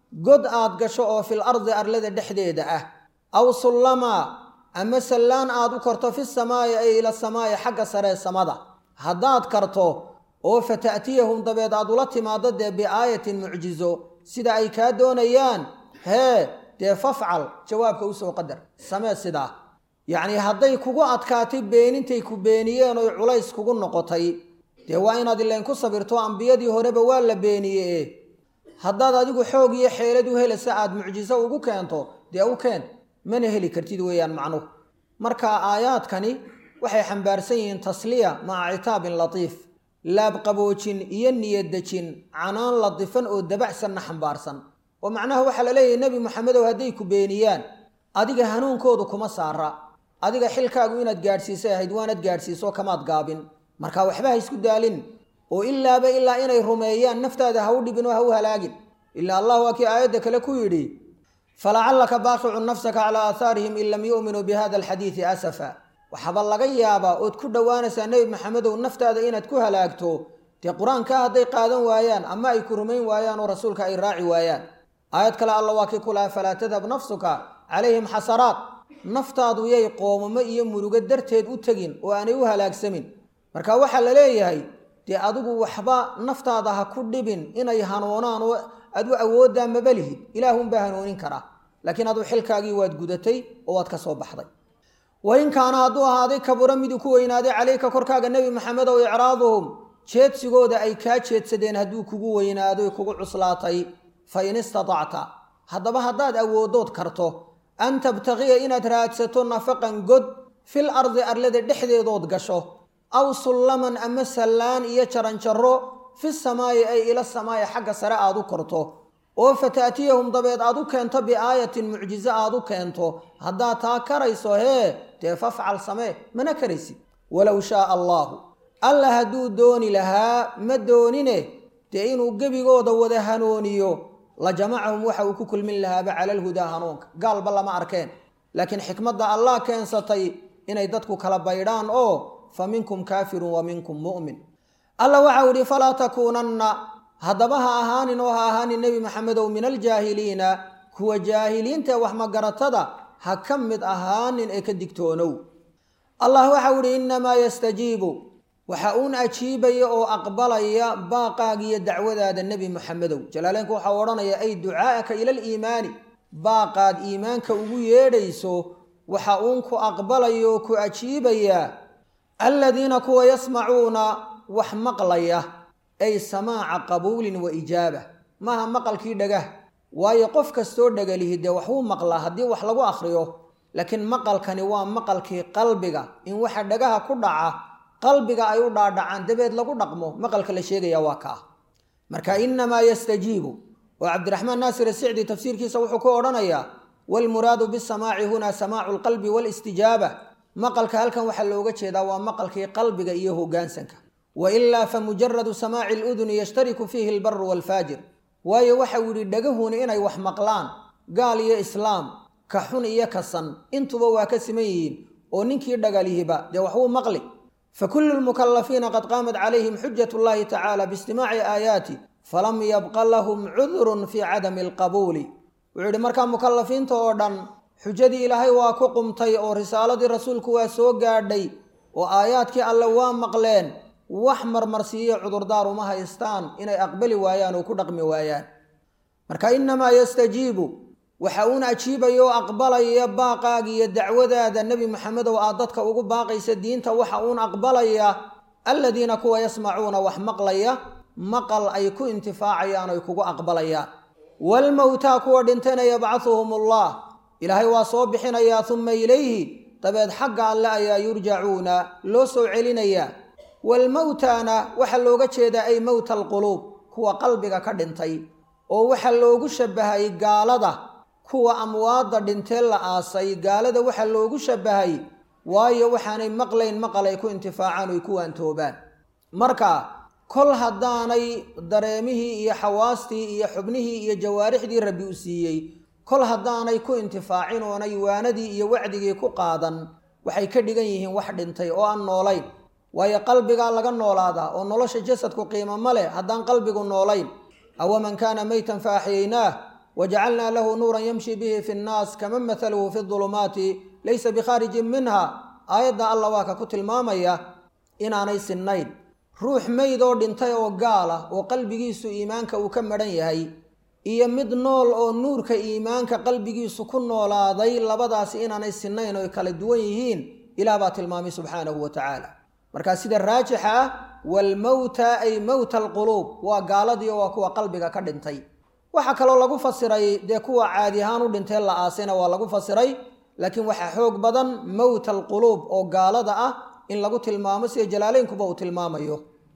god aad gasho oo fil ardi arlada dhexdeeda ah aw sullama ama sallaan aad u karto fi samaa'i ay ila samaa'i xagga saree samada haddaad karto oo fata'tiyahum dabeed aad ula timaado dee biaayatin mucjizo sida ay kaa doonayaan hee dee fafcal jawaabka usoo qadar samee sidaa yacnii hadday kugu adkaatay beenintay ku beeniyeen oy culays kugu noqotay dee waa inaad ileen ku sabirto ambiyadii horeba waa la beeniye haddaad adigu xoog iyo xeelad u helaysa aad mucjiso ugu keento dee u keen mana heli kartid weeyaan macnuhu marka aayaadkani waxay xambaarsan yihiin tasliya maca citaabin latiif laabqaboojin iyo niyadejin canaan latifan oo dabacsanna xambaarsan oo macnaha waxaa la leeyahay nebi moxamedow hadday ku beeniyaan adiga hanuunkoodu kuma saara adiga xilkaagu inaad gaadhsiisay ahayd waanad gaadhsiiso kamaad gaabin marka waxba ha isku daalin oo ilaaba ilaa inay rumeeyaan naftaada ha u dhibin oo ha u halaagin ilaa allah waa kii aayadda kale ku yidhi falacallaka baaqicun nafsaka calaa aahaarihim in lam yu'minuu bihada alxadiidi asafa waxaaba laga yaabaa ood ku dhowaanaysaa nebi maxamedow naftaada inaad ku halaagto dee qur-aanka hadday qaadan waayaan ama ay ku rumayn waayaan oo rasuulka ay raaci waayaan aayad kale alla waa kii ku laha falaa tadhab nafsuka calayhim xasaraat naftaadu yay qoomamo iyo murugo darteed u tegin oo aanay u halaagsamin marka waxaa la leeyahay dee adigu waxba naftaada ha ku dhibin inay hanuunaan oo adu awooddaa maba lihid ilaahunbaa hanuunin karaa laakiin adu xilkaagii waad gudatay oo waad ka soo baxday wain kaana hadduu ahaaday kabura miduu ku weynaaday calayka korkaaga nebi maxamedow icraaduhum jeedsigooda ay kaa jeedsadeen hadduu kugu weynaadoy kugu cuslaatay fa in istatacta haddaba haddaad awooddood karto an tabtaqiya inaad raadsato nafaqan god fil ardi arlada dhexdeedood gasho aw sullaman ama sallaan iyo jaranjaro fi samaayi ay ila samaayi xagga sare aad u korto oo fata'tiyahum dabeed aad u keento biaayatin mucjizo aad u keento haddaad taa karayso hee dee fafcal samee mana karaysid walow shaaa allaahu alla hadduu dooni lahaa ma doonine dee inuu gebigooda wada hanooniyo la jamacahum waxa uu ku kulmin lahaaba cala alhudaa hanuunka gaalba lama arkeen laakiin xikmadda allah keensatay inay dadku kala baydhaan oo fa minkum kaafirun wa minkum mu'min alla waxau idhi falaa takuunanna haddaba ha ahaanin oo ha ahaanin nebi maxamedow min aljaahiliina kuwa jaahiliinta ee waxmagaratada ha ka mid ahaanin ee ka digtoonow allah waxau idhi innamaa yastajiibu waxa uun ajiibaya oo aqbalaya baaqaagiyo dacwadaada nebi maxamedow jalaaleenku waxau odhanaya ay ducaa'aka ila aliimaani baaqaad iimaanka ugu yeedhayso waxa uun ku aqbalaya oo ku ajiibaya aladiina kuwa yasmacuuna wax maqlaya ay samaaca qabuulin wa ijaaba maaha maqalkii dhagah waayo qof kastoo dhagalihi dee waxuu maqlaa haddii wax lagu akhriyo laakiin maqalkani waa maqalkii qalbiga in waxa dhagaha ku dhaca qalbiga ay u dhaadhacaan dabeed lagu dhaqmo maqalka la sheegaya waa kaa marka innamaa yastajiibu oo cabdiraxmaan naasir asicdi tafsiirkiisa wuxuu ku odhanayaa waalmuraadu bisamaaci hunaa samaacu lqalbi waalistijaaba maqalka halkan waxaa looga jeedaa waa maqalkii qalbiga iyo hoggaansanka wa ilaa fa mujaradu samaaci aluduni yashtariku fiihi albaru waalfaajir waayo waxau yidhi dhagahuna inay wax maqlaan gaal iyo islaam ka xun iyo ka san intuba waa ka siman yihiin oo ninkii dhagalihiba dee waxbuu maqli fa kullu lmukalafiina qad qaamat calayhim xujat llahi tacaala biistimaaci aayaati falam yabqa lahum cudurun fii cadami alqabuuli wuxuu yidhi markaa mukalafiinta oo dhan xujadii ilaahay waa ku qumtay oo risaaladii rasuulku waa soo gaadhay oo aayaadkii alle waa maqleen wax marmarsiiyo cudurdaar uma haystaan inay aqbali waayaan oo ku dhaqmi waayaan marka innamaa yastajiibu waxa uun ajiibaya oo aqbalaya baaqaaga iyo dacwadaada nebi maxamedow aad dadka ugu baaqaysa diinta waxa uun aqbalaya aladiina kuwa yasmacuuna wax maqlaya maqal ay ku intifaacayaan oy kugu aqbalayaan waalmowtaa kuwa dhintayna yabcahuhum allah ilaahay waa soo bixinayaa uma ilayhi dabeed xagga alle ayaa yurjacuuna loo soo celinayaa waalmowtaana waxaa looga jeedaa ay mowta alquluub kuwa qalbiga ka dhintay oo waxaa loogu shabahay gaalada kuwa amwaadda dhintee la aasay gaalada waxaa loogu shabahay waayo waxaanay maqlayn maqal ay ku intifaacaan oy ku waantoobaan marka kol haddaanay dareemihii iyo xawaastii iyo xubnihii iyo jawaarixdii rabbi u siiyey kol haddaanay ku intifaacin oonay waanadii iyo wacdigii ku qaadan waxay ka dhigan yihiin wax dhintay oo aan noolayn waayo qalbigaa laga noolaadaa oo nolosha jasadku qiimo ma leh haddaan qalbigu noolayn awaman kaana meytan fa axyaynaah wajacalnaa lahu nuuran yamshi bihi fi nnaas kaman mathaluhu fi dulumaati laysa bikhaarijin minha aayadda alla waa ka ku tilmaamaya inaanay sinnayn ruux meyd oo dhintay oo gaal ah oo qalbigiisu iimaanka uu ka madhan yahay iyo mid nool oo nuurka iimaanka qalbigiisu ku noolaaday labadaasi inaanay sinnayn oo kala duwan yihiin ilaah baa tilmaamay subxaanahu wa tacaala markaa sida raajixa ah waalmowta ay mowta alquluub waa gaaladii oo waa kuwa qalbiga ka dhintay waxaa kaloo lagu fasiray dee kuwa caadi ahaan u dhintee la aasayna waa lagu fasiray laakiin waxaa xoog badan mowta alquluub oo gaalada ah in lagu tilmaamo sida jalaaleynkuba uu tilmaamayo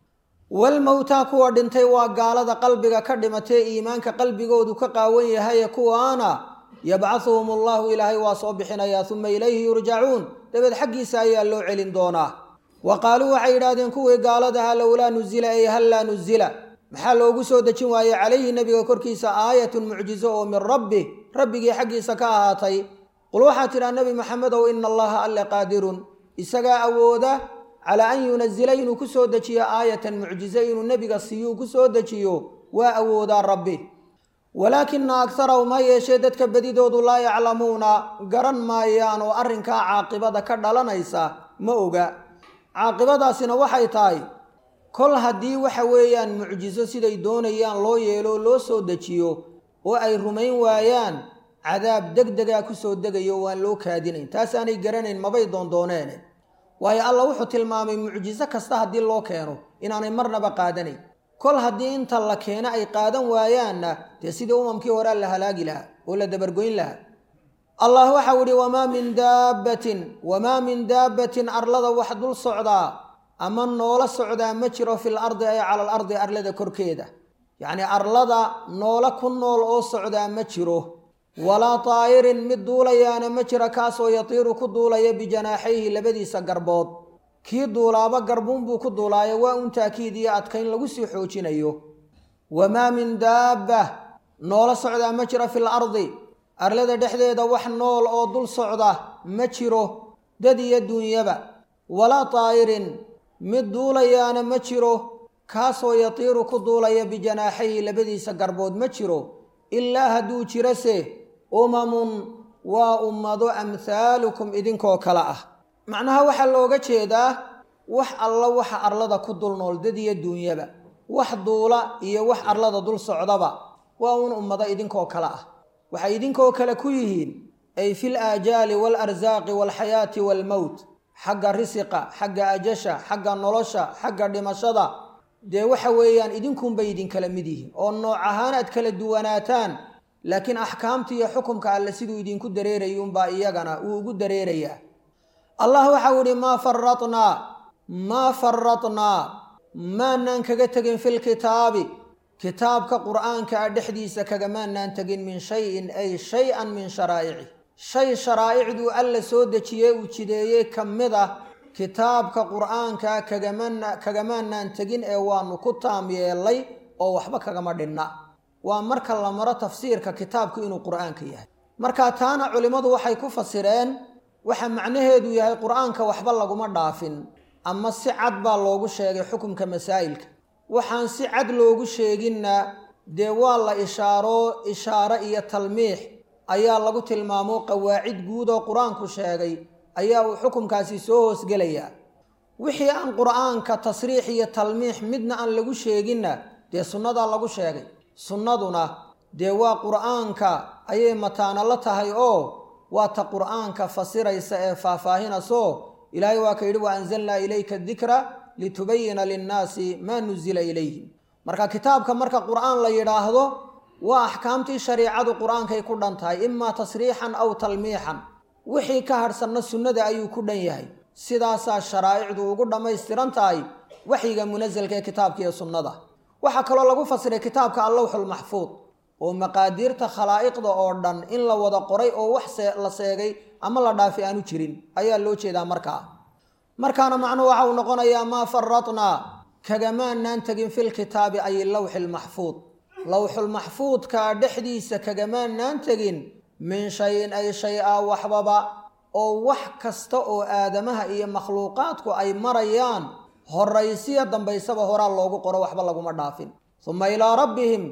walmowtaa kuwa dhintay waa gaalada qalbiga ka dhimatee iimaanka qalbigoodu ka qaawan yahaye kuwaana yabcahuhum allahu ilaahay waa soo bixinayaa uma ilayhi yurjacuun dabeed xaggiisa ayaa loo celin doonaa wa qaaluu waxay yidhahdeen kuwii gaaladaha lowlaa nuzila ay hal laa nuzila maxaa loogu soo dejin waayey calayhi nebiga korkiisa aayatun mucjizo oo min rabbi rabbigii xaggiisa ka ahaatay qul waxaa tidhaha nebi maxamedow ina allaha alle qaadirun isagaa awooda calaa an yunazila inuu ku soo dejiyo aayatan mucjizo inuu nebiga siiyuu ku soo dejiyo waa awoodaa rabbi walaakina agharahum ha yeeshee dadka bedidoodu laa yaclamuuna garan maayaan oo arrinkaa caaqibada ka dhalanaysa ma oga caaqibadaasina waxay tahay kol haddii waxa weeyaan mucjizo siday doonayaan loo yeelo loo soo dejiyo oo ay rumayn waayaan cadaab deg degaa ku soo degayo waan loo kaadinayn taasaanay garanayn mabay doondooneene waayo alla wuxuu tilmaamay mucjiso kasta haddii loo keeno inaanay marnaba qaadanayn kol haddii inta la keeno ay qaadan waayaanna dee sidii umamkii horea la halaagi lahaa oo la dabargoyn lahaa allah waxau idhi wamaa min daabbatin wamaa min daabbatin arlada wax dul socdaa ama noola socdaa ma jiro fil ardi ay cala al ardi arlada korkeeda yacnii arlada noola ku nool oo socdaa ma jiro walaa taa'irin mid duulayaana ma jira kaasoo yatiiru ku duulaya bijanaaxayhi labadiisa garbood kii duulaaba garbuunbuu ku duulaayo waa un taakiid iyo adkayn lagu sii xoojinayo wamaa min daabba noola socdaa ma jira fil ardi arlada dhexdeeda wax nool oo dul socda ma jiro dad iyo duunyaba walaa taa'irin mid duulayaana ma jiro kaasoo yatiiru ku duulaya bijanaaxayhi labadiisa garbood ma jiro ilaa hadduu jirase umamun waa ummado amhaalukum idinkoo kale ah macnaha waxaa looga jeedaa wax alla waxa arlada ku dul nool dad iyo duunyaba wax duula iyo wax arlada dul socdaba waa un ummado idinkoo kale ah waxay idinkoo kale ku yihiin ay fil aajaali waalarsaaqi waalxayaati waalmowt xagga risiqa xagga ajasha xagga nolosha xagga dhimashada dee waxa weeyaan idinkunbay idinkala mid yihiin oo nooc ahaan aad kala duwanaataan laakiin axkaamta iyo xukumka alle siduu idinku dareerayuunbaa iyagana uu ugu dareerayaa allah waxau idhi maa faratnaa maa faratnaa maanaan kaga tegin filkitaabi kitaabka qur'aanka a dhexdiisa kagamaanaan tegin min shayin ay shay-an min sharaa'ici shay sharaa'icduu alla soo dejiyey uu jideeyey ka mid ah kitaabka qur'aanka kagamana kagamaanaan tegin ee waanu ku taam yeellay oo waxba kagama dhinna waa marka la maro tafsiirka kitaabku inuu qur'aanka yahay marka taana culimmadu waxay ku fasireen waxa macnaheedu yahay qur'aanka waxba laguma dhaafin ama si cad baa loogu sheegay xukumka masaa'ilka waxaan si cad loogu sheeginna dee waa la ishaaro ishaaro iyo talmiix ayaa lagu tilmaamo qawaacid guud oo qur-aanku sheegay ayaa uu xukumkaasi soo hoosgelayaa wixii aan qur'aanka tasriix iyo talmiix midna aan lagu sheeginna dee sunnadaa lagu sheegay sunnaduna dee waa qur'aanka ayay mataano la tahay oo waa ta qur'aanka fasiraysa ee faahfaahinayso ilaahay waa ka yidhi wa anzalnaa ilayka dikra litubayina linnaasi maa nuzila ilayhim marka kitaabka marka qur'aan la yidhaahdo waa axkaamtii shariicadu qur-aankay ku dhan tahay imaa tasriixan aw talmiixan wixii ka hadhsanna sunnada ayuu ku dhan yahay sidaasaa sharaa'icdu ugu dhammaystiran tahay waxyiga munasalka ee kitaabka iyo sunnada waxaa kaloo lagu fasiray kitaabka allawxulmaxfuud oo maqaadiirta khalaa'iqda oo dhan in la wada qoray oo wax la seegay ama la dhaafi aanu jirin ayaa loo jeedaa markaa markaana macnuhu waxa uu noqonayaa maa faratnaa kagamaanaan tegin filkitaabi ay lawxilmaxfuud lawxulmaxfuudka dhexdiisa kagamaanaan tegin min shayin ay shay a waxbaba oo wax kasta oo aadamaha iyo makhluuqaadku ay marayaan horaysiya dambaysaba horaa loogu qoro waxba laguma dhaafin uma ilaa rabbihim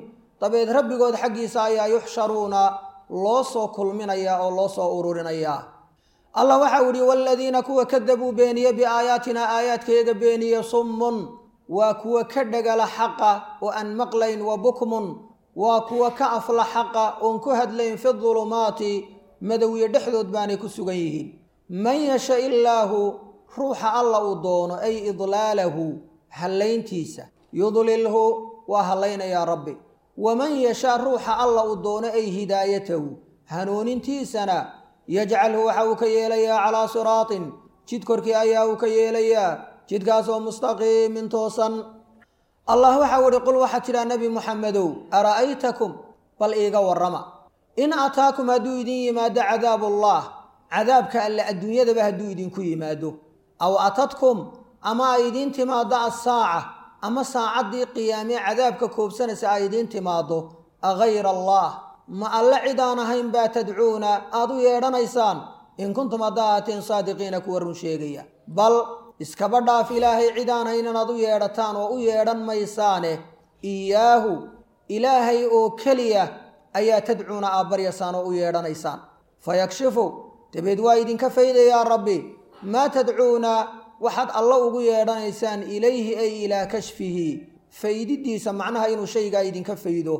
dabeed rabbigood xaggiisa ayaa yuxsharuuna loo soo kulminayaa oo loo soo ururinayaa allah waxau idhi waaladiina kuwa kadabuu beeniye biaayaatina aayaadkayaga beeniye summun waa kuwa ka dhagala xaqa oo aan maqlayn wa bukmun waa kuwa ka afla xaqa oon ku hadlayn fi dulumaati madowiye dhexdood baanay ku sugan yihiin man yasha illaahu ruuxa alla uu doono ay idlaalahu hallayntiisa yudlilhu waa hallaynayaa rabbi waman yashaa ruuxa alla uu doono ay hidaayatahu hanuunintiisana yajcalhu waxa uu ka yeelayaa calaa siraatin jid korkii ayaa uu ka yeelayaa jidkaasoo mustaqiimin toosan allah waxau ihi qul waxaad tidhaa nebi muxamedow ara'aytakum bal iiga warrama in ataakum hadduu idin yimaado cadaabullah cadaabka alle adduunyadaba hadduu idinku yimaado aw atadkum ama ay idiin timaado assaaca ama saacaddii qiyaamee cadaabka koobsanaysa ay idiin timaado agayra allah ma alle cidaan ahayn baa tadcuuna aad u yeedhanaysaan in kuntum haddaa ahaateen saadiqiina kuwa run sheegaya bal iskaba dhaaf ilaahay cidaan hayn inaad u yeedhataan oo u yeedhan maysaane iyaahu ilaahay oo keliya ayaa tadcuuna aad baryaysaan oo u yeedhanaysaan fayakshifu dabeed waa idinka faydayaa rabbi maa tadcuuna waxaad alla ugu yeedhanaysaan ilayhi ay ilaa kashfihi faydidiisa macnaha inuu shaygaa idinka faydo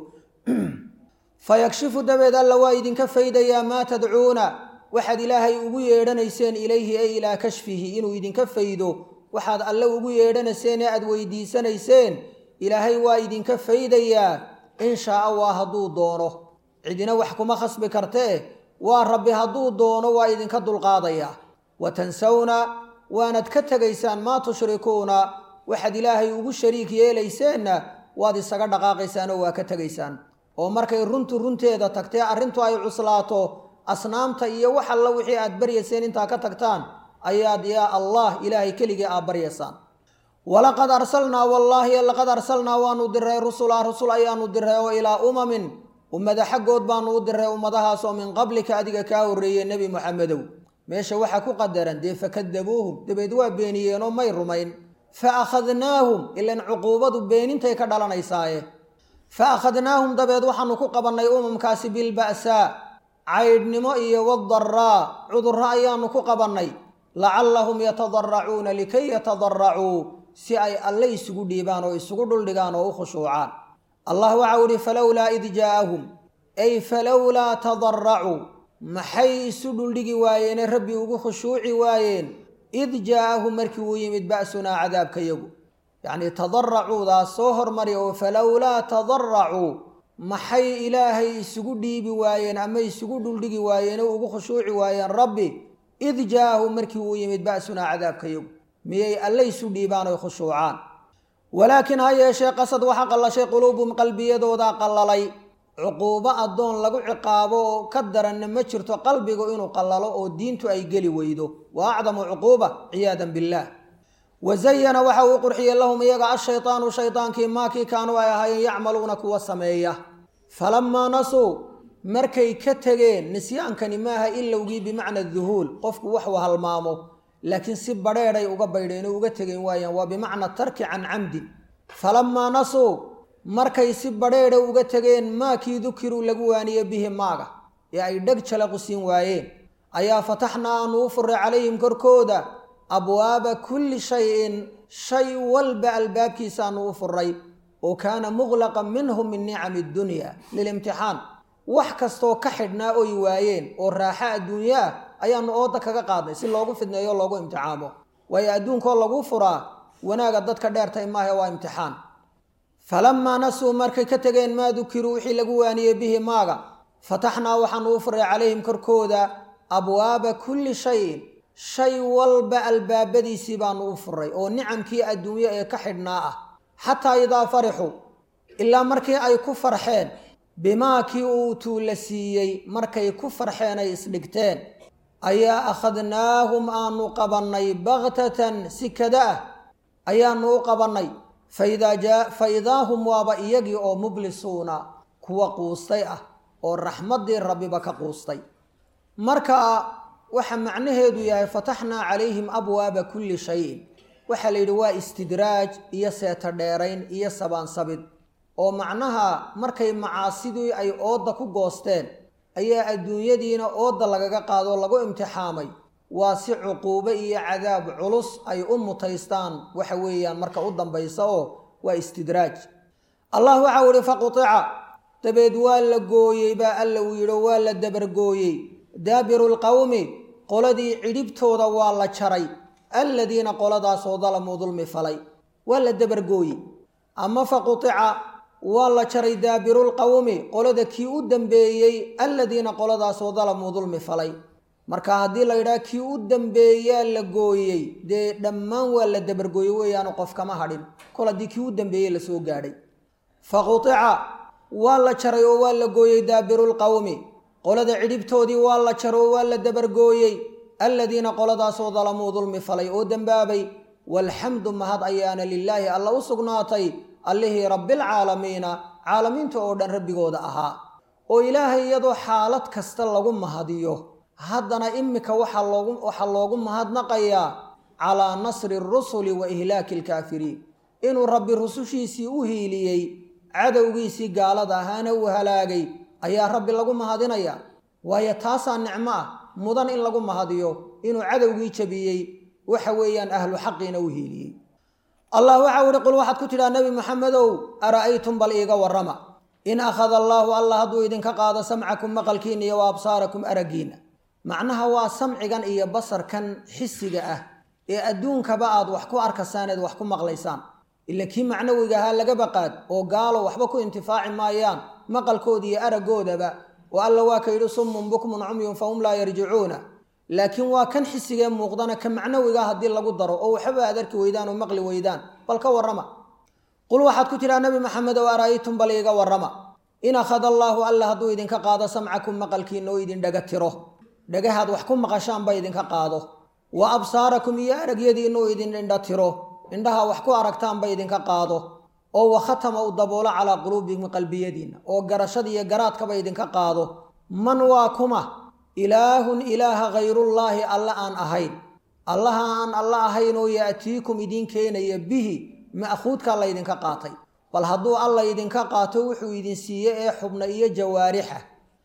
fayakshifu dabeed alla waa idinka faydayaa maa tadcuuna waxaad ilaahay ugu yeedhanayseen ilayhi ay ilaa kashfihi inuu idinka faydo waxaad alle ugu yeedhanayseen ee aad weydiisanayseen ilaahay waa idinka faydayaa in shaaa waa hadduu doono cidina wax kuma khasbi kartee waa rabbi hadduu doono waa idinka dulqaadayaa wa tansawna waanad ka tegaysaan maa tushrikuuna waxaad ilaahay ugu shariik yeelayseenna waad isaga dhaqaaqaysaan oo waa ka tegaysaan oo markay runtu runteeda tagtee arrintu ay cuslaato asnaamta iyo wax alla wixii aad baryayseen intaa ka tagtaan ayaad yaa allah ilaahay keligii aad baryaysaan walaqad arsalnaa wallaahi laqad arsalnaa waanu diray rusula rusul ayaanu diray oo ilaa umamin ummada xaggood baanu u diray ummadahaasoo min qablika adiga kaa horreeyey nebi muxamedow meesha waxaa ku qadaran dee fakadabuuhum dabeed waa beeniyeenoo may rumayn fa akhadnaahum ilan cuquubadu beenintay ka dhalanaysaaye fa akhadnaahum dabeed waxaanu ku qabannay umamkaasi bilba'saa caydhnimo iyo wadaraa cudurro ayaanu ku qabannay lacallahum yatadaracuuna likay yatadaracuu si ay alle isugu dhiibaan oo isugu dhuldhigaan oo u khushuucaan allah waxau idhi falowlaa id jaa'ahum ay falowlaa tadaracuu maxay isu dhuldhigi waayeene rabbi ugu khushuuci waayeen id jaa'ahum markii uu yimid ba'sunaa cadaabkayagu yacnii tadaracuudaas soo hormari oo falowlaa tadaracuu maxay ilaahay isugu dhiibi waayeen ama isugu dhuldhigi waayeen oo ugu khushuuci waayeen rabbi id jaa'ahum markii uu yimid ba'sunaa cadaabkayagu miyay alle isu dhiibaan oy khushuucaan walaakiin ha yeeshee qasad waxa qallashay quluubum qalbiyadoodaa qallalay cuquubo addoon lagu ciqaabo oo ka daranna ma jirto qalbigu inuu qallalo oo diintu ay geli weydo wa acdamu cuquuba ciyaadan billaah wa zayana waxa uu qurxiyey lahum iyaga ashaytaanu shaydaankii maakii kaanuu ay ahaayeen yacmaluuna kuwa sameeya falammaa nasuu markay ka tegeen nisyaankani maaha ilowgii bimacna duhuul qofku waxuu halmaamo laakiin si badheedhay uga baydheen oo uga tegeen waayaan waa bimacna tarki can camdin falammaa nasuu markay si badheedha uga tegeen maakii dukiruu lagu waaniye bihi maaga ee ay dheg jalaqu siin waayeen ayaa fataxnaa aanu u furray calayhim korkooda abwaaba kulli shayin shay walba albaabkiisaanu u furray oo kaana muqlaqan minhum min nicami dunya lilimtixaan wax kastoo ka xidhnaa oy waayeen oo raaxa adduunya ah ayaanu ooda kaga qaadnay si loogu fidneeyo o loogu imtixaamo waayo adduunkoo lagu furaa wanaaga dadka dheertay maahe waa imtixaan falamaa nasuu markay ka tegeen maa dukiruu wixii lagu waaniyey bihi maaga fataxnaa waxaanu u furay calayhim korkooda abwaaba kulli shayin shay walba albaabadiisii baanu u furay oo nicamkii adduunye ee ka xidhnaa ah xataa idaa farixuu ilaa markii ay ku farxeen bimaa kii uutuu la siiyey markay ku farxeen ay isdhigteen ayaa akhadnaahum aanu qabannay baktatan si kada ah ayaanu u qabannay fa idaa hum waaba iyagii oo mublisuuna kuwa quustay ah oo raxmaddii rabbiba ka quustay marka waxa macnaheedu yahay fataxnaa calayhim abwaaba kulli shayin waxaa la yidhi waa istidraaj iyo seeto dheerayn iyo sabaansabid oo macnaha markay macaasidii ay oodda ku goosteen ayaa adduunyadiina oodda lagaga qaadoo lagu imtixaamay waa si cuquubo iyo cadaab culus ay u mutaystaan waxa weeyaan marka u dambaysa oo waa istidraaj allah waxau ihi faqutica dabeed waa la gooyey baa alla uu yidhi waa la dabargooyey daabiru lqowmi qoladii cidhibtooda waa la jaray alladiina qoladaasoo dalamuu dulmi falay waa la dabargooyey ama faqutica waa la jaray daabirulqowmi qolada kii u dambeeyey alladiina qoladaasoo dalamuu dulmi falay marka haddii la yidhaha kii u dambeeyaa la gooyey dee dhammaan waa la dabargooyey weeyaanu qof kama hadhin kol haddii kii u dambeeyey lasoo gaadhay faqutica waa la jaray oo waa la gooyey daabirulqowmi qolada cidhibtoodii waa la jaray oo waa la dabargooyey alladiina qoladaasoo dalamuu dulmi falay oo dembaabay walxamdu mahad ayaana lilaahi alla u sugnaatay allihii rabbilcaalamiina caalamiinta oo dhan rabbigooda ahaa oo ilaahay iyadoo xaalad kasta lagu mahadiyo haddana imika waxaa loogu waxaa loogu mahadnaqayaa calaa nasri rusuli wa ihlaaki alkaafiriin inuu rabbi rusushiisii u hiiliyey cadowgiisii gaalada ahaana uu halaagay ayaa rabbi lagu mahadinayaa waayo taasaa nicmo ah mudan in lagu mahadiyo inuu cadowgii jabiyey waxa weeyaan ahlu xaqiina u hiiliyey allah waxau ihi qul waxaad ku tidhaha nebi maxamedow ara'aytum bal iiga warrama in akhada allaahu allah hadduu idinka qaado samcakum maqalkiina iyo wa absaarakum araggiina macnaha waa samcigan iyo basarkan xisiga ah ee adduunkaba aad wax ku arkaysaan eed wax ku maqlaysaan ila kii macnawiga ahaa laga baqaad oo gaalo waxba ku intifaaci maayaan maqalkooda iyo araggoodaba oo alla waa ka yidhi summun bukmun cumyun fahum laa yarjicuuna laakiin waa kan xisigee muuqdana ka macnawigaa haddii lagu daro oo waxba aad arki weydaan oo maqli weydaan bal ka warrama qul waxaad ku tidhaha nebi maxamed ow ara'aytum bal iiga warrama in akhada allaahu alla hadduu idinka qaado samcakum maqalkiina oo idin dhaga tiro dhagahaad wax ku maqashaanba idinka qaado wa absaarakum iyo aragyadiina oo idin indha tiro indhaha wax ku aragtaanba idinka qaado oo wakhatama u daboolo calaa quluubikum qalbiyadiinna oo garashada iyo garaadkaba idinka qaado man waa kuma ilaahun ilaaha khayrullaahi alla aan ahayn allaha aan alla ahayn oo ya'tiikum idiin keenaya bihi ma'khuudkaa laydinka qaatay bal hadduu alla idinka qaato wuxuu idin siiye ee xubna iyo jawaarixa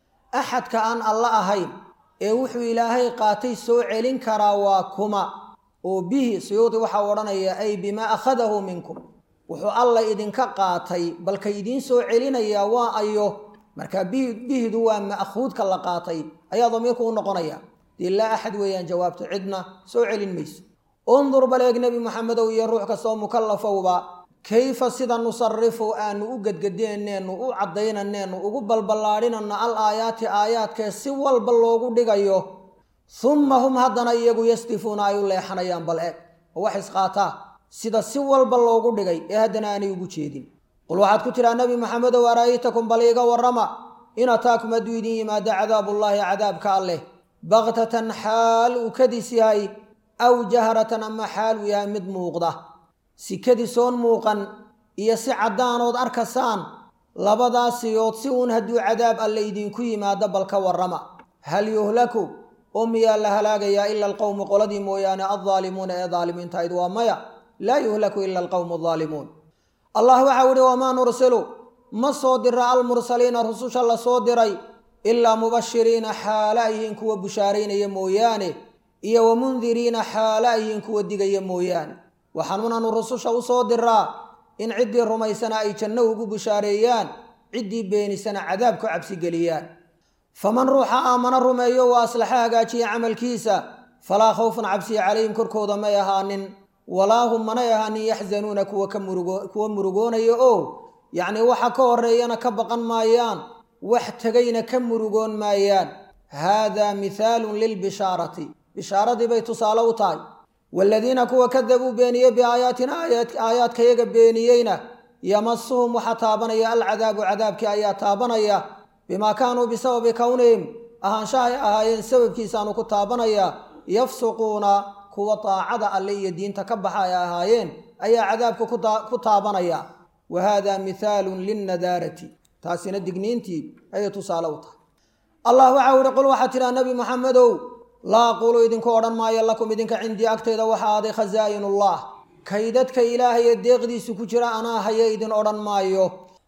axadka aan alla ahayn ee wuxuu ilaahay qaatay soo celin karaa waa kuma oo bihi suyuudi waxaa odhanaya ay bimaa akhadahu minkum wuxuu alla idinka qaatay balka idiin soo celinayaa waa ayo marka bihdu waa ma'khuudka la qaatay ayaa damiirku u noqonaya dee laa axad weeyaan jawaabto cidna soo celin mayso undur baleeg nebi maxamedow iyo ruux kastoo mukallafowba kayfa sida nusarifu aanu u gedgedeenneennu u caddaynaneennu ugu balballaadhinanno al aayaati aayaadkee si walba loogu dhigayo humma hum haddana iyagu yasdifuuna ay u leexanayaan bal eeg oo wax isqaataa sida si walba loogu dhigay ee haddana aanay ugu jeedin qul waxaad ku tidhaha nebi maxamedow ara'aytakum bal iiga warrama in ataakum hadduu idin yimaado cadaabullaahi cadaabka alleh baktatan xaal uu kadis yahay aw jahratan ama xaal uu yahay mid muuqda si kadisoon muuqan iyo si caddaanood arkasaan labadaasiyood si uun hadduu cadaab alle idinku yimaado bal ka warrama hal yuhlaku oo miyaa la halaagayaa ila alqowmu qoladii mooyaane addaalimuuna ee daalimiintahayd waa maya laa yuhlaku ila alqowmu addaalimuun allah waxau ihi wamaa nursilu ma soo dira almursaliina rususha la soo diray ilaa mubashiriina xaala yihiin kuwa bushaaraynaya mooyaane iyo wamundiriina xaala yihiin kuwa digaya mooyaane waxaanuunanu rususha u soo diraa in ciddii rumaysana ay janno ugu bushaareeyaan ciddii beenisana cadaab ku cabsigeliyaan faman ruuxa aamana rumeeyo wa aslaxa hagaajiya camalkiisa falaa khawfun cabsiya calayhim korkooda may ahaanin walaa hum manay ahaanin yaxzanuuna kuwa ka murugo kuwa murugoonaya oo yacnii waxa ka horeeyana ka baqan maayaan wax tegayna ka murugoon maayaan haadaa mithaalun lilbishaarati bishaaradii bay tusaale u tahay waaladiina kuwa kadabuu beeniyey biaayaatina aayaadkayaga beeniyeyna yamasuhum waxaa taabanaya alcadaabu cadaabkii ayaa taabanaya bimaa kaanuu bisababi kownihim ahaanshahay ahaayeen sababkiisaanu ku taabanaya yafsuquuna kuwa daacada alle iyo diinta ka baxa ay ahaayeen ayaa cadaabka ku taabanaya wa haadaa mithaalun linnadaarati taasina digniintii ayay tusaale u tahay allah waxau ihi qul waxaa tidhaha nebi muxamedow laa aquulu idinku odhan maayo lakum idinka cindii agtayda waxaa aday khasaa'inullah kaydadka ilaahay ee deeqdiisu ku jira anaa haya idin odhan maayo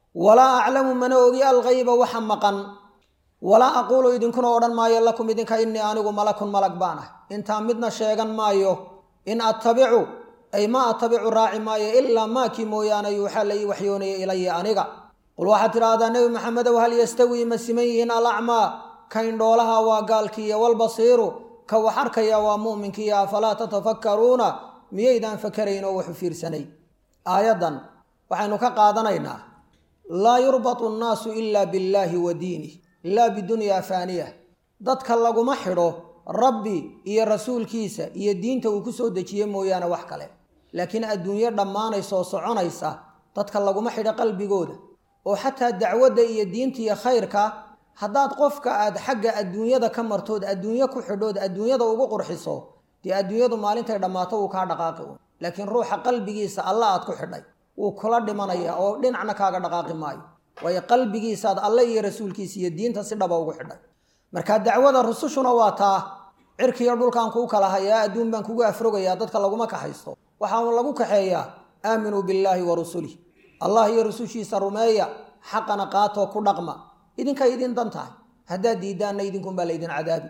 walaa aclamu mana ogi alghayba waxa maqan walaa aquulu idinkuna odhan maayo lakum idinka innii anigu malakun malag baan ah intaa midna sheegan maayo in attabicu ay ma attabicu raaci maayo ilaa maakii mooyaane yuuxaa la ii waxyoonaya ilaya aniga qul waxaad tidhaahdaa nebi maxamedow hal yastawii ma siman yihiin alacmaa ka indhoolaha waa gaalkiiyo walbasiiru ka wax arkaya waa mu'minkiiyo afalaa tatafakkaruuna miyaydaan fakarayn oo waxu fiirsanay aayaddan waxaynu ka qaadanaynaa laa yurbatu annaasu ilaa billaahi wa diinih laa bidunyaa faaniya dadka laguma xidho rabbi iyo rasuulkiisa iyo diinta uu ku soo dejiye mooyaane wax kale laakiin adduunyo dhammaanaysa oo soconaysa dadka laguma xidho qalbigooda oo xataa dacwadda iyo diinta iyo khayrka haddaad qofka aad xagga adduunyada ka martood adduunyo ku xidhood adduunyada ugu qurxiso dee adduunyadu maalintay dhammaato wuu kaa dhaqaaqi un laakiin ruuxa qalbigiisa alla aad ku xidhay wuu kula dhimanaya oo dhinacna kaaga dhaqaaqi maayo waayo qalbigiisaad alle iyo rasuulkiisa iyo diinta si dhaba ugu xidhay marka dacwada rusushuna waa taa cirkiiyo dhulkaan kuu kala hayaa adduun baan kugu afrogayaa dadka laguma kaxaysto waxaa un lagu kaxeeyaa aaminuu billaahi wa rusulih allah iyo rusushiisa rumeeya xaqana qaatoo ku dhaqma idinkay idin dan tahay haddaad diidaanna idinkunbaa laydin cadaabi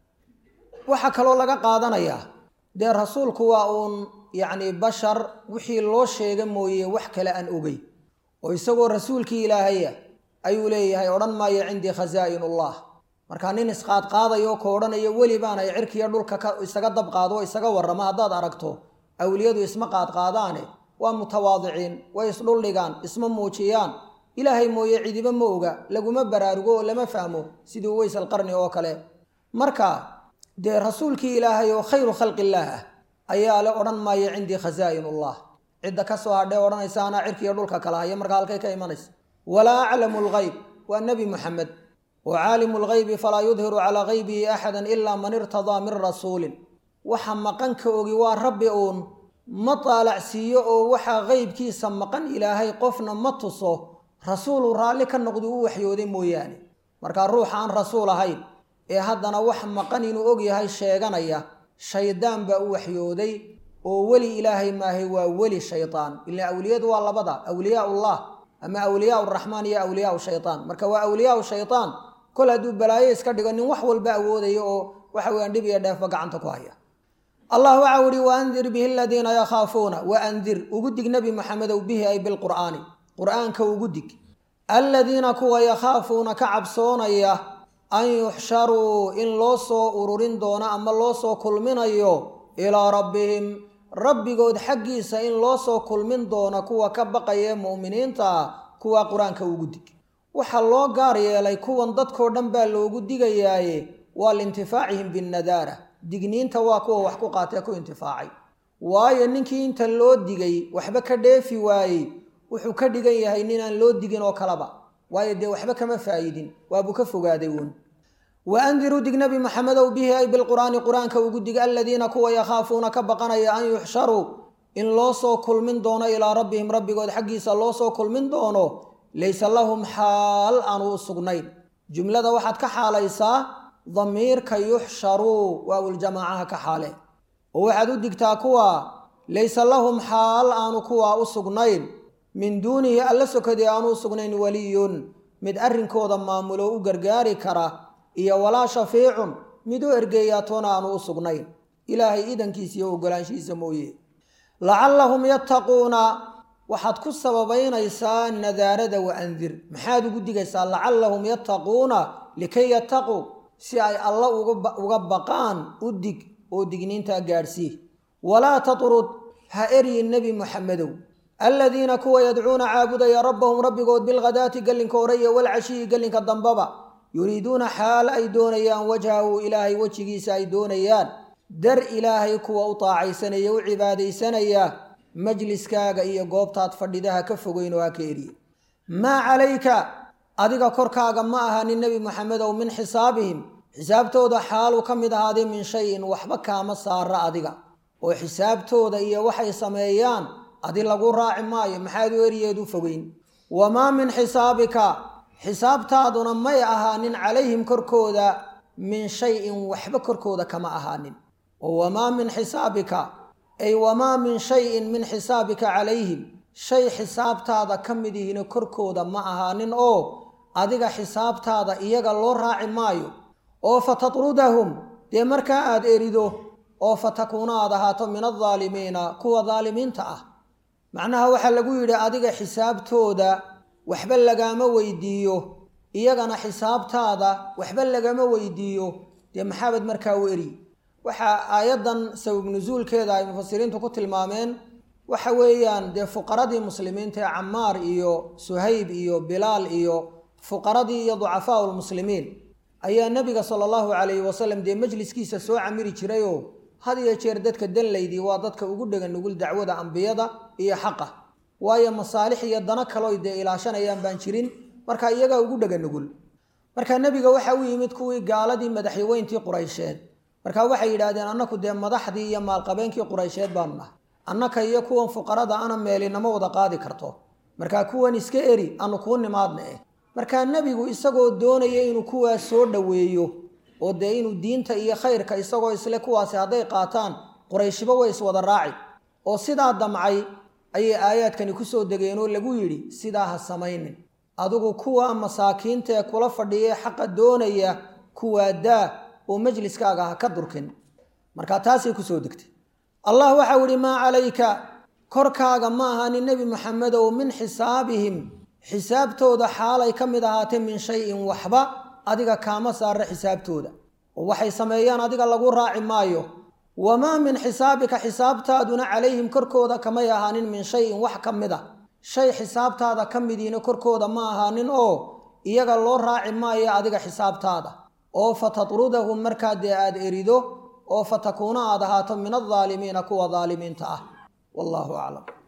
waxaa kaloo laga qaadanayaa dee rasuulku waa uun yacni bashar wixii loo sheega mooye wax kale aan ogey oo isagoo rasuulkii ilaahaya ayuu leeyahay odhan maayo cindii khasaa'inullah markaa nin isqaadqaadayo ka odhanayo weli baanay cirkiiyo dhulka ka isaga dabqaado oo isaga warrama haddaad aragto awliyadu isma qaadqaadaane waa mutawaadiciin way isdhuldhigaan isma muujiyaan ilaahay mooye cidiba ma oga laguma baraarugo oo lama fahmo sidii uweys alqarni oo kale marka dee rasuulkii ilaahay oo khayru khalqillaah ah ayaa le odhan maayo cindii khasaa'inullah cidda ka soo hadhee odhanaysa anaa cirkiiyo dhulka kala haya markaa halkay ka imanaysa walaa aclamu lgayb waa nebi muxamed wa caalimu lgaybi falaa yudhiru calaa gaybihi axadan ilaa man irtadaa min rasuulin waxa maqan ka ogi waa rabbi uun ma taalacsiiyo oo waxaa qeybkiisa maqan ilaahay qofna ma tuso rasuuluu raalli ka noqdi u waxyooday mooyaane markaa ruuxa aan rasuul ahayn ee haddana wax maqan inuu og yahay sheeganaya shaydaan baa u waxyooday oo weli ilaahay maahay waa weli shaydaan ilaa awliyadu waa labada awliyaullah ama awliyaa raxmaan iyo awliyaa shaytaan marka waa awliyaa shaytaan kol hadduu balaayo iska dhigo nin wax walba awoodayo oo waxa weyaan dhib iyo dheefba gacanta ku haya allah waxau ihi waandir bihi aladiina yakhaafuuna waandir ugu dig nebi maxamedow bihi ay bilqur'aani qur'aanka ugu dig aladiina kuwa yakhaafuuna ka cabsoonaya an yuxsharuu in loo soo ururin doono ama loo soo kulminayo ilaa rabbihim rabbigood xaggiisa in loo soo kulmin doono kuwa ka baqaya mu'miniinta kuwa qur-aanka ugu dig waxaa loo gaar yeelay kuwan dadkoo dhan baa loogu digayaaye waa liintifaacihim binnadaara digniinta waa kuwa wax ku qaatee ku intifaacay waayo ninkii inta loo digay waxba ka dheefi waayey wuxuu ka dhigan yahay ninaan loo digin oo kaleba waayo dee waxba kama faa'idin waabuu ka fogaaday uun wa andiruu dig nebi maxamedow bihi ay bilqur'aani qur-aanka ugu dig aladiina kuwa yakhaafuuna ka baqanaya an yuxsharuu in loo soo kulmin doono ilaa rabbihim rabbigood xaggiisa loo soo kulmin doono laysa lahum xaal aanu u sugnayn jumlada waxaad ka xaalaysaa damiirka yuxsharuu waawuljamaacaha ka xaale oo waxaad u digtaa kuwa laysa lahum xaal aanu kuwa u sugnayn min duunihi alla sokadii aanu u sugnayn waliyun mid arrinkooda maamulo u gargaari kara iyo walaa shafiicun mid u ergeeyaatoona aanu u sugnayn ilaahay idankiisa iyo ogolaanshihiisa mooye lacallahum yattaquuna waxaad ku sababaynaysaa nadaarada wa andir maxaad ugu digaysaa lacallahum yattaquuna likay yattaquu si ay alla uga baqaan u dig oo digniintaa gaadhsii walaa tatrud ha eryin nebi muxamedow aladiina kuwa yadcuuna caabudaya rabbahum rabbigood bilghadaati gellinka hore iyo walcashiyi gellinka dambaba yuriiduuna xaal ay doonayaan wajhahu ilaahay wejigiisa ay doonayaan dar ilaahay kuwa u taacaysanaya u cibaadaysanaya majliskaaga iyo goobtaad fadhidaha ka fogeyn oo ha ka eriye maa calayka adiga korkaaga ma ahanin nebi maxamedow min xisaabihim xisaabtooda xaaluu ka mid ahaaday min shayin waxba kaama saara adiga oo xisaabtooda iyo waxay sameeyaan adi lagu raaci maayo maxaad u eriyeed u fogeyn wamaa min xisaabika xisaabtaaduna may ahaanin calayhim korkooda min shayin waxba korkooda kama ahaanin oo wamaa min xisaabika ay wamaa min shayin min xisaabika calayhim shay xisaabtaada ka mid ihina korkooda ma ahaanin oo adiga xisaabtaada iyaga loo raaci maayo oo fa tatrudahum dee markaa aada erido oo fa takuuna aad ahaato min aldaalimiina kuwa daalimiinta ah macnaha waxaa lagu yidhi adiga xisaabtooda waxba lagaama weydiiyo iyagana xisaabtaada waxba lagama weydiiyo dee maxaabad markaa u eri waxaa aayaddan sabab nusuulkeeda ay mufasiriintu ku tilmaameen waxa weeyaan dee fuqaradii muslimiinta ee camaar iyo suhayb iyo bilaal iyo fuqaradii iyo ducafaau lmuslimiin ayaa nebiga sala allahu calayhi wasalam dee majliskiisa soo camiri jirayoo had iyo jeer dadka danlaydii waa dadka ugu dhega nugul dacwada ambiyada iyo xaqa waayo masaalix iyo dano kaloo dee ilaashanayaan baan jirin marka iyagaa ugu dhega nugul marka nebiga waxa u yimid kuwii gaaladii madaxyaweyntii quraysheed marka waxay yidhaahdeen annaku dee madaxdii iyo maalqabeenkii quraysheed baanu nahay annaka iyo kuwan fuqarada ana meelinama wada qaadi karto markaa kuwan iska eri anu kuu nimaadna eh markaa nebigu isagoo doonaya inuu kuwaas soo dhoweeyo oo dee inuu diinta iyo khayrka isagoo isle kuwaasi hadday qaataan qurayshiba way iswada raaci oo sidaa damcay ayay aayaadkani kusoo degeen oo lagu yidhi sidaa ha samaynin adigu kuwa masaakiinta ee kula fadhiya xaqa doonaya kuwaa daa oo majliskaaga ha ka durkin marka taasay kusoo degtay allah waxau ihi maa calayka korkaaga ma ahaanin nebi maxamedow min xisaabihim xisaabtooda xaalay ka mid ahaatay min shayin waxba adiga kaama saara xisaabtooda oo waxay sameeyaan adiga lagu raaci maayo wamaa min xisaabika xisaabtaaduna calayhim korkooda kamay ahaanin min shayin wax ka mid a shay xisaabtaada ka midiina korkooda ma ahaanin oo iyaga loo raaci maayo adiga xisaabtaada oo fa tatrudahum markaa dee aada erido oo fa takuuna aad ahaato min aldaalimiina kuwa daalimiinta ah wallaahu aclam